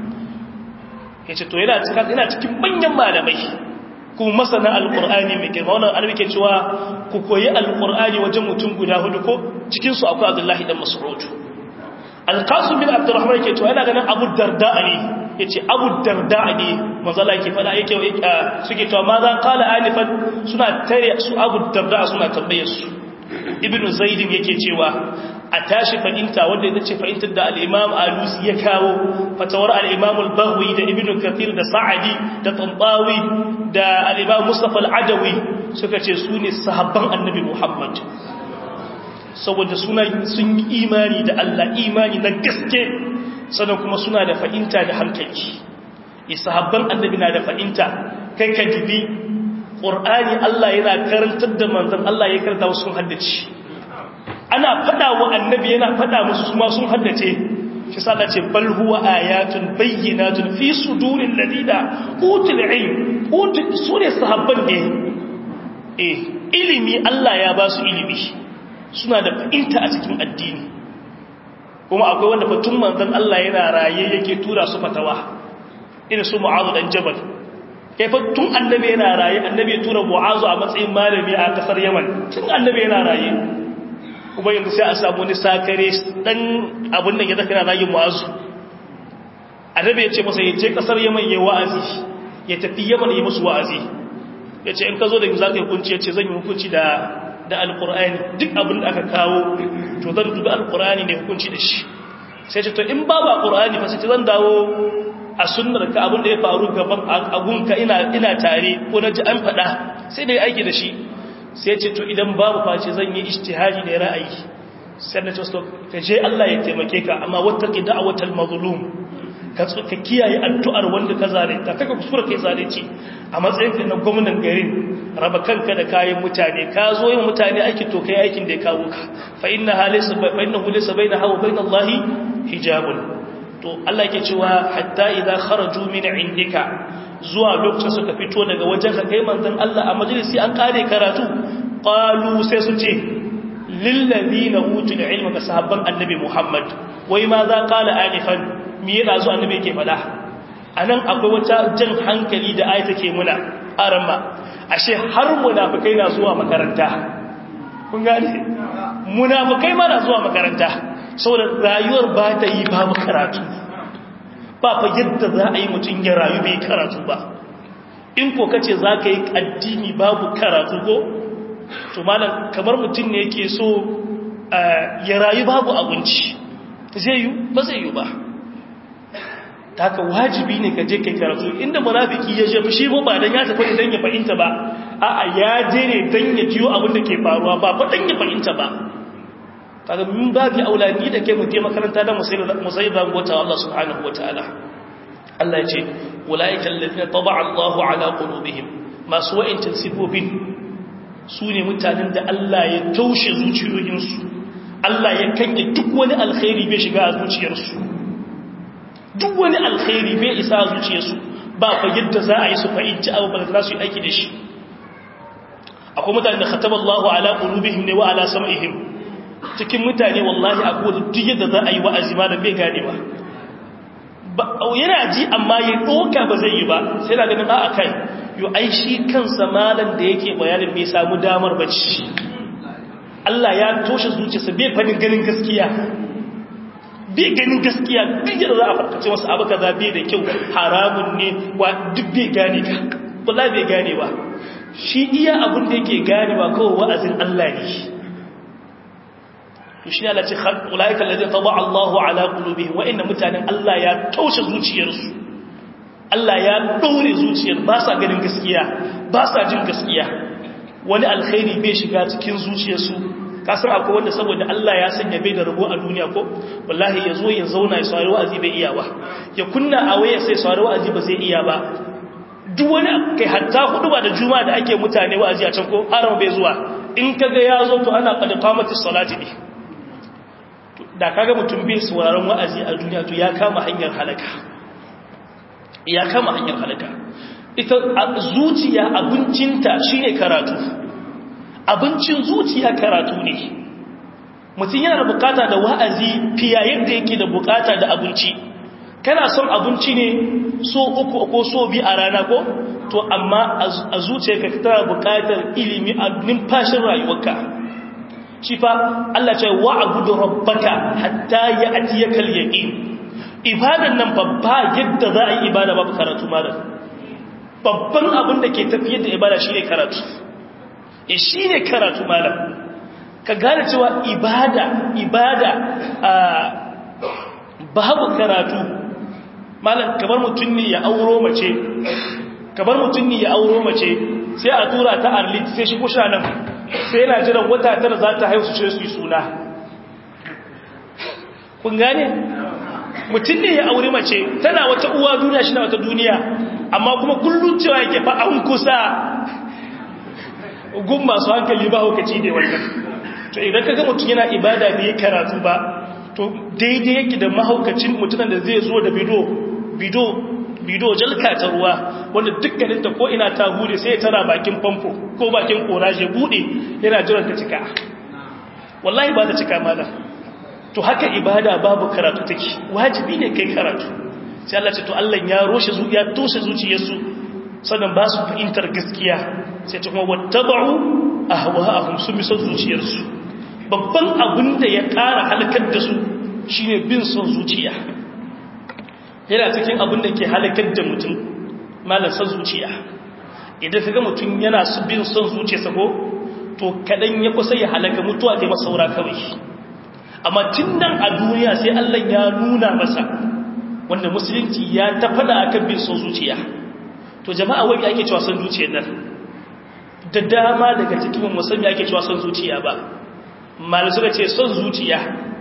ya ce to yana cikin manyan malamai kuma masana alƙur'ani mai girma wannan an ke cewa ku koyi alƙur'ani wajen mutum guda hudu ko cikinsu akwai abdullahi ɗan mas'ud alƙasu bin abdurrahman ke cewa yana ganin abu darda ne ya ce abu darda ne mazala ke fada yake suke cewa ma za kala alifan suna tare su abu darda suna tambaye su ibn zaidin yake cewa a tashi fahimta wanda ya ce fahimtar da al'imam alusi ya kawo fatawar al'imam al-bahwi da ibn kathir da sa'adi da tambawi da al'imam mustapha al'adawi suka ce su ne sahabban annabi muhammad saboda suna sun yi imani da allah imani na gaske sannan kuma suna da fahimta da hankali isahabban annabi na da fahimta kai ka dubi ƙur'ani Allah yana karantar da manzan Allah ya karanta wasu sun haddace ana fada wa annabi yana fada musu kuma sun haddace shi sa ce bal huwa ayatun bayyinatun fi sudurin ladina utul ilm utul sune sahabban ne eh ilimi Allah ya ba su ilimi suna da fahimta a cikin addini kuma akwai wanda fatun manzan Allah yana raye yake tura su fatawa irin su mu'azu dan jabal kai tun annabi yana raye annabi ya tura mu'azu a matsayin malami a kasar yaman tun annabi yana raye kuma yanzu sai a samu wani sakare dan abin da ya zaka yana rayu mu'azu annabi ya ce masa ya je kasar yaman ya wa'azi ya tafi yaman ya musu wa'azi ya ce in ka zo da za ka yi hukunci ya ce zan yi hukunci da da alkur'ani duk abin da aka kawo to zan dubi alkur'ani ne hukunci da shi sai ce to in babu alkur'ani fa sai zan dawo a sunnar ka abin da ya faru gaban agunka ina ina tare ko na ji an faɗa sai da aiki da shi sai ce to idan babu face zan yi ijtihadi da ra'ayi sai na ce to ka je Allah ya taimake ka amma wattaqi da'watal mazlum ka kiyaye addu'ar wanda ka zalunta kaka kuskura kai zalunci a matsayin ka na gwamnan garin raba kanka da kayan mutane ka zo yin mutane aiki to kai aikin da ya kawo ka fa inna halisa fa innahu laysa bainaha wa bainallahi hijabun to Allah yake cewa hatta idza kharaju min indika zuwa lokacin suka fito daga wajen ka kai manzon Allah a majalisi an kare karatu qalu sai su ce lil ladina utul ilma ka sahabban annabi Muhammad wai ma za qala anifan me yana zuwa annabi yake fada anan akwai wata jan hankali da ayata ke muna aramma ashe har munafikai na zuwa makaranta kun gane munafikai ma na zuwa makaranta saboda rayuwar ba ta yi babu karatu ba fa yadda za a yi mutum ya rayu bai karatu ba in ko kace za ka yi addini babu karatu ko to malam kamar mutum ne yake so ya rayu babu abinci zai yi ba zai yi ba ta haka wajibi ne ka je kai karatu inda munafiki ya jefi shi ba dan ya tafi dan ya fahimta ba a'a ya je ne dan ya jiyo abin da ke faruwa ba fa dan ya fahimta ba kaga min babi aulani da ke mutum makaranta da musayyidan gota Allah subhanahu wataala Allah ya ce ulaiikal ladina taba'a Allahu ala qulubihim masu wa'intin sifofin su ne mutanen da Allah ya taushe zuciyoyinsu Allah ya kange duk wani alkhairi bai shiga a zuciyarsu duk wani alkhairi bai isa a zuciyarsu ba fa yadda za a yi su fahimci abu ba za su yi aiki da shi akwai mutanen da khataba Allahu ala qulubihim ne wa ala sam'ihim cikin mutane wallahi a kowace duk yadda za a yi wa'azi ma da bai gane ba yana ji amma ya ɗoka ba zai yi ba sai na ganin a kai yi ai shi kansa malan da yake bayanin bai samu damar bacci Allah ya toshe zuciyarsa bai fadin ganin gaskiya bai ganin gaskiya duk yadda za a farkace wasu abu kaza bai da kyau haramun ne wa duk bai gane ka wallahi bai gane ba shi iya abin da yake gane ba kawai wa'azin Allah ne to shi Allah ce ulaika alladhi taba Allahu ala qulubihim wa inna mutanen Allah ya taushe zuciyarsu Allah ya daure zuciyar ba sa ganin gaskiya ba sa jin gaskiya wani alkhairi bai shiga cikin zuciyarsu kasar akwai wanda saboda Allah ya sanya bai da rabo a duniya ko wallahi yazo ya zauna ya saurari wa'azi bai iya ba ya kunna a waya sai saurari wa'azi ba zai iya ba duk wani kai hatta hudu ba da juma'a da ake mutane wa'azi a can ko haram bai zuwa in kaga ya zo to ana qad qamatis salati ne da kaga mutum bai sauraron wa'azi a duniya to ya kama hanyar halaka ya kama hanyar halaka ita zuciya abincinta shine karatu abincin zuciya karatu ne mutum yana da bukata da wa'azi fiye yadda yake da bukata da abinci kana son abinci ne so uku ko so bi a rana ko to amma a zuciyarka tana bukatar ilimi a numfashin rayuwarka shi fa Allah ce wa'budu rabbaka hatta ya'tiyakal yaqin ibadan nan babba yadda za a yi ibada babu karatu malam babban abin da ke tafiyar da ibada shine karatu e shine karatu malam ka gane cewa ibada ibada babu karatu malam kamar mutum ne ya auro mace kamar mutum ne ya auro mace sai a tura ta arlit sai shi kusha nan sai yana jiran wata tara za ta haihu ce su yi suna kun gane mutum ne ya auri mace tana wata uwa duniya shi na wata duniya amma kuma kullum cewa yake fa an kusa gun masu hankali ba hukaci ne wannan to idan kaga mutum yana ibada bai karatu ba to daidai yake da mahaukacin mutumin da zai zo da bido bido bido jalka ta ruwa wanda dukkanin ta ko ina ta bude sai ya tara bakin famfo ko bakin koraje bude yana jiran ta cika wallahi ba ta cika malam to haka ibada babu karatu take wajibi ne kai karatu sai Allah ce to Allah ya roshe zuciya toshe zuciyarsu sannan ba su fahimtar gaskiya sai ta kuma wattaba'u ahwa'ahum sun bi son zuciyarsu babban abin da ya ƙara halakar da su shine bin son zuciya yana cikin abin da ke halakar da mutum malar son zuciya idan ka ga mutum yana su bin son zuciyarsa ko to kaɗan ya kusa ya halaka mutuwa ta masa saura kawai amma tun nan a duniya sai Allah ya nuna masa wanda musulunci ya ta faɗa akan bin son zuciya to jama'a wani ake cewa son zuciyar nan da dama daga cikin musamman ake cewa son zuciya ba malu suka ce son zuciya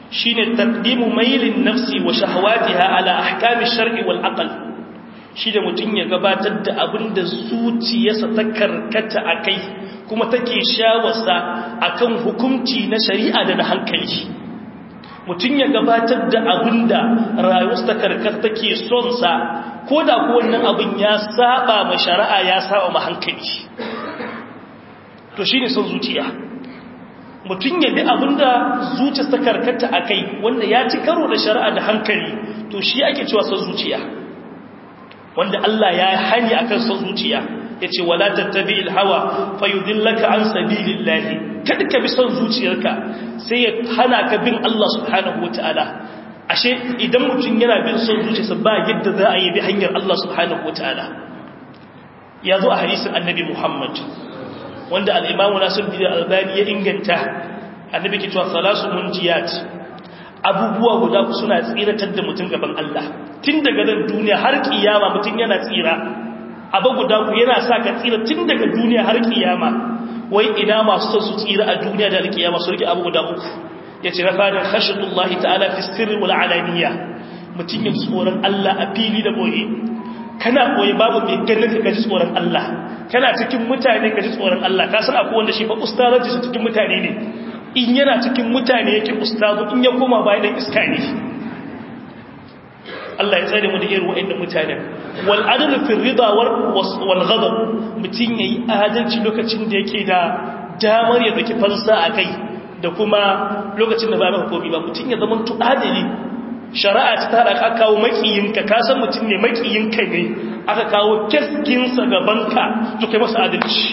shine taqdimu mailin nafsi wa shahawatiha ala ahkami shar'i wal aql shi da mutum ya gabatar da abin da zuciyarsa ta karkata a kai kuma take shawarsa a kan hukunci na shari'a da na hankali mutum ya gabatar da abin da rayuwarsa ta karkata take sonsa ko da ko wannan abin ya saba ma shari'a ya saba ma hankali to shi ne son zuciya mutum ya bi abin da zuciyarsa ta karkata a kai wanda ya ci karo da shari'a da hankali to shi ake cewa son zuciya wanda Allah ya hani akan son zuciya yace wala tattabi'il hawa fayudillaka an sabilillahi kada ka bi son zuciyarka sai ya hana ka bin Allah subhanahu wataala ashe idan mutum yana bin son zuciyarsa ba yadda za a yi bi hanyar Allah subhanahu wataala ya zo a hadisin annabi Muhammad wanda al-Imam Nasiruddin Albani ya inganta annabi ke cewa salasu munjiyat abubuwa guda suna tsiratar da mutum gaban Allah tun daga nan duniya har kiyama mutum yana tsira abu guda ku yana sa ka tsira tun daga duniya har kiyama wai ina masu son su tsira a duniya da alkiyama su rike abu guda uku ya ce na fadin khashatullahi ta'ala fi sirri wal alaniya mutum yin tsoron Allah a fili da boye kana boye babu mai ganin ka ji tsoron Allah kana cikin mutane ka ji tsoron Allah ka san akwai wanda shi fa ustazanci su cikin mutane ne in yana cikin mutane yake ustazu in ya koma bayan dan iska ne Allah ya tsare mu da irin wa'annan mutanen wal adl fi ridha wal ghadab mutun yayi adalci lokacin da yake da damar ya daki fansa akai da kuma lokacin da ba maka komai ba mutun ya zama adali shari'a ta tada ka kawo makiyinka ka san mutun ne makiyinka ne aka kawo keskinsa gaban ka to kai masa adalci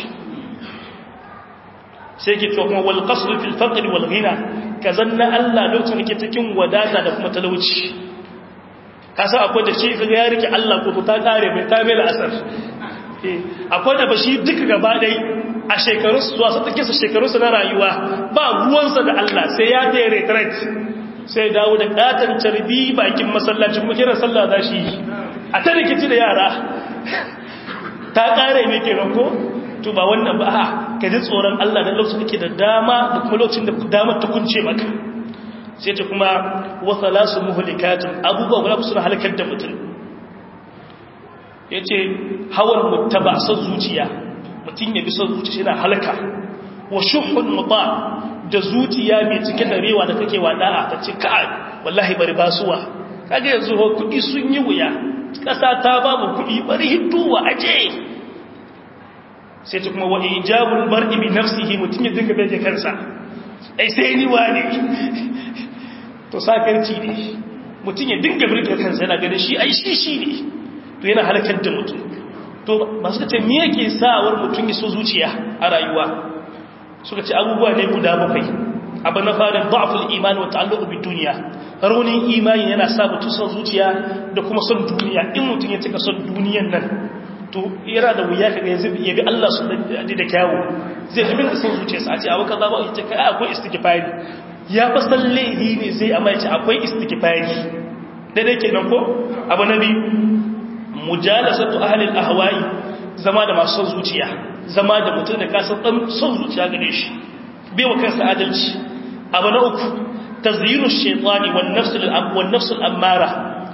sai ke kuma wal qasd fil faqr wal ghina kazanna Allah lokacin da ke cikin wadata da kuma talauci kasa akwai da shi kaga ya rike Allah ko ta kare mai ta mai asar akwai da bashi duka gaba dai a shekarun su wasu take su shekarun su na rayuwa ba ruwansa da Allah sai ya da retreat sai dawo da katan carbi bakin masallaci kuma kiran sallah za shi a ta rikici da yara ta kare ne kenan ko to ba wannan ba a ka ji tsoron Allah da lokacin da ke da dama da kuma lokacin da damar ta kunce maka sai ta kuma wasa lasu muhulikatun abubuwa guda suna halakar da mutum ya ce hawan mutaba son zuciya mutum ya bi son zuciya yana halaka wa shuhun muta da zuciya mai cike da rewa da kake wada'a ta ce ka wallahi bari basuwa kaga yanzu ho kudi sun yi wuya kasa ta babu kudi bari hidduwa aje sai ta kuma wa ijabul mar'i bi nafsihi mutum ya dinga bai kansa ai sai ni wane to sakarci ne mutum ya dinga birka kansa yana ganin shi ai shi shi ne to yana halakar da mutum to ba suka ce me yake sawar mutum ya so zuciya a rayuwa suka ce abubuwa ne guda bakwai abu na fara da'ful iman wa ta'alluqu bid dunya raunin imani yana sa mutum son zuciya da kuma son duniya in mutum ya cika son duniyan nan to yana da wuya kaga yanzu ya bi Allah su da kyawu zai fi bin da son zuciyarsa a ce abu kaza ba ita kai akwai istighfari ya fa sallehi ne zai amma ya ce akwai istighfari daidai kenan ko abu na biyu mujalasatu ahli al-ahwa'i zama da masu son zuciya zama da mutum da kasar dan son zuciya gare shi bai wa kansa adalci abu na uku tazyiru shaytani wan nafs al-wan nafs al-ammara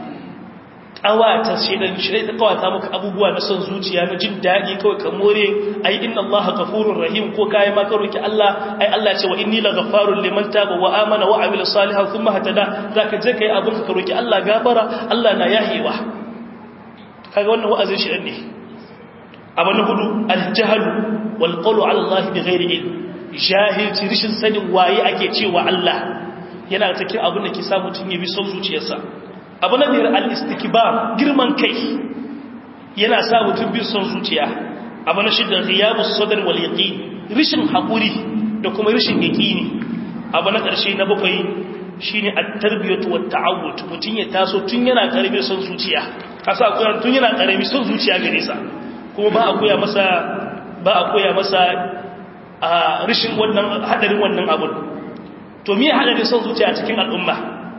kawata shedan shirai ta kawata maka abubuwa na son zuciya na jin daɗi kawai ka more ai inna Allah ghafurur rahim ko kai ma ka roki Allah ai Allah ce wa inni la ghaffarun liman taba wa amana wa amila salihan thumma hatada zaka je kai abin ka roki Allah gafara Allah na yahewa kaga wannan wa'azin shedan ne abu na hudu al-jahl wal qawlu ala Allah bighairi ilm jahilci rishin sanin waye ake cewa Allah yana cikin abin da ke sa mutun ya bi son zuciyarsa abu na biyar al'istikbar girman kai yana sa mutum bin son zuciya abu na shidda riyabu sadar wal yaƙi rishin haƙuri da kuma rishin yaƙini abu na ƙarshe na bakwai shi ne a tarbiyyatu wa ta'awud mutum ya taso tun yana ƙarami son zuciya kasa a koya tun yana ƙarami son zuciya gare sa kuma ba a koya masa ba a koya masa a rishin wannan hadarin wannan abun to me hadarin son zuciya cikin al'umma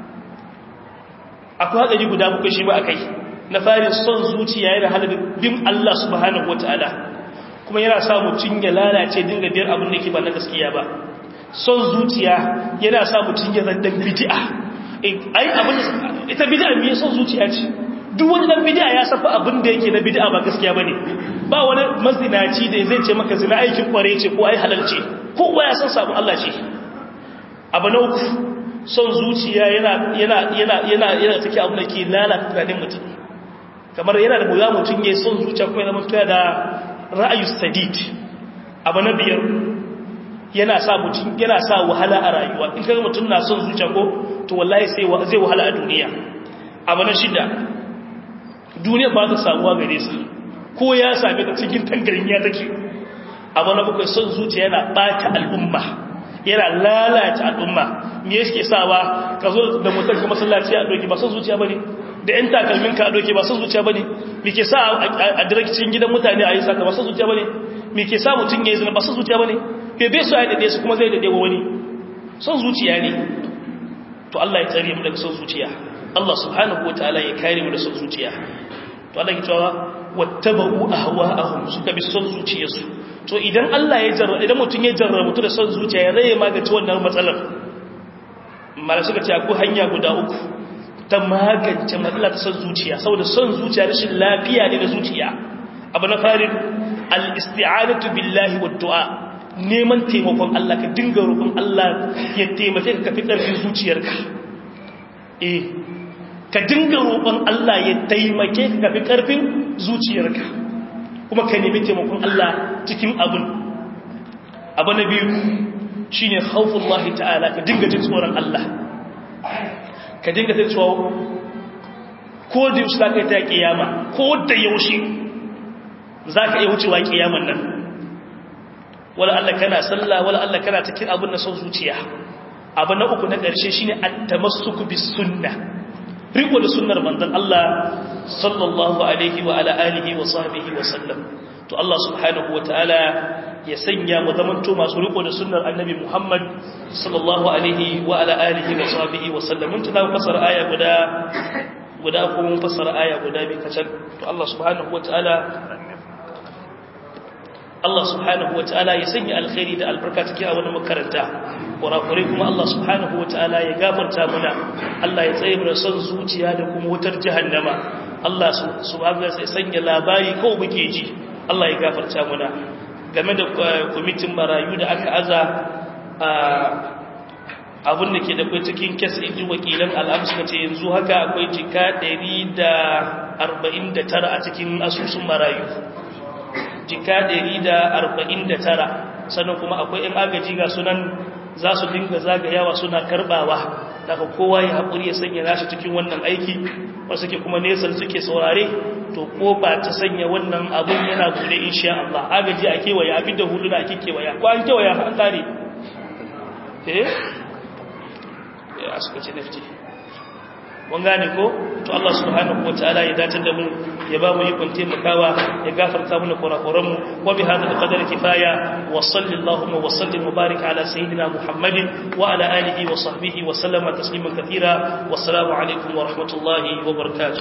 akwai hadari guda bakwai shi ba a kai na fari son zuciya yana hada bin Allah subhanahu wataala kuma yana sa mutum ya lalace dinga biyar abin da ke ba na gaskiya ba son zuciya yana sa mutum ya zandan bid'a ai abin ita bid'a me son zuciya ce duk wani dan bid'a ya safa abin da yake na bid'a ba gaskiya bane ba wani mazinaci da zai ce maka zina aikin kware ce ko ai halal ce kowa ya san sabon Allah ce abu na uku son zuciya yana yana yana yana yana take abin da ke lalata tunanin mutum kamar yana da buga mutum ya son zuciya kuma yana mutuwa da ra'ayu sadid abu na biyar yana sa mutum yana sa wahala a rayuwa in kaga mutum na son zuciya ko to wallahi sai zai wahala a duniya abu na shida duniya ba ta samuwa gare sa ko ya same ta cikin tangarin ya take abu na bakwai son zuciya yana bata al'umma yana lalata al'umma me yake sawa ka zo da mutum ga masallaci a doki ba son zuciya bane da yan takalmin ka a doki ba son zuciya bane me ke sa a direkcin gidan mutane a yi saka ba son zuciya bane me ke sa mutum ya yi zina ba son zuciya bane ke bai so ya dade su kuma zai dade wa wani son zuciya ne to Allah ya tsare mu daga son zuciya Allah subhanahu wataala ya kare mu da son zuciya to Allah ya cewa wattaba'u ahwa'ahum suka bi son zuciyarsu to idan Allah ya jarra idan mutum ya jarra mutu da son zuciya ya zai magance wannan matsalar mala suka ce akwai hanya guda uku ta magance matsalar son zuciya saboda son zuciya rashin lafiya ne na zuciya abu na farin al-isti'anatu billahi wad du'a neman taimakon Allah ka dinga roƙon Allah ya taimake ka kafi ƙarfin zuciyarka eh ka dinga roƙon Allah ya taimake ka kafi ƙarfin zuciyarka kuma ka nemi taimakon Allah cikin abin abu na biyu shi ne haufullahi ta'ala ka dinga jin tsoron Allah ka dinga jin tsoron ko da yaushe za ka yi ta kiyama ko da yaushe za ka iya wucewa kiyaman nan wala Allah kana sallah wala Allah kana cikin abin na son zuciya abu na uku na ƙarshe shine at-tamassuku bis sunnah riko da sunnar manzon Allah sallallahu alaihi wa ala alihi wa sahbihi wa sallam to Allah subhanahu wa ta'ala ya sanya mu zamanto masu riko da sunnar annabi Muhammad sallallahu alaihi wa ala alihi wa sahbihi wa sallam mun tana fasara aya guda guda ko mun fasara aya guda bi kacal to Allah subhanahu wa ta'ala Allah subhanahu wa ta'ala ya sanya alkhairi da albarka cikin a wani makaranta kurakurai kuma Allah subhanahu wa ta'ala ya gafarta muna Allah ya tsaye da son zuciya da kuma wutar jahannama Allah subhanahu wa ta'ala ya sanya labari ko muke ji Allah ya gafarta muna game da kwamitin marayu da aka aza abin da ke da kai cikin kes inji wakilan al'am suka ce yanzu haka akwai jika 149 a cikin asusun marayu jika 149 sannan kuma akwai ‘yan agaji ga sunan za su dinga zagayawa suna karbawa daga kowa ya haƙuri ya sanya nashi cikin wannan aiki wasu ke kuma nesan suke saurare to ko ba ta sanya wannan abun yana bude insha Allah agaji a kewaya abin da hudu na ake kewaya ko an kewaya an tare eh ya suka ce nafti mun gane ko to Allah subhanahu wataala ya dace da mu ya ba mu ikon taimakawa ya gafarta mana kurakuran mu wa bi hadha qadar kifaya wa sallallahu wa sallim mubarak ala sayyidina muhammadin wa ala alihi wa sahbihi wa sallama tasliman katira wassalamu alaikum wa rahmatullahi wa barakatuh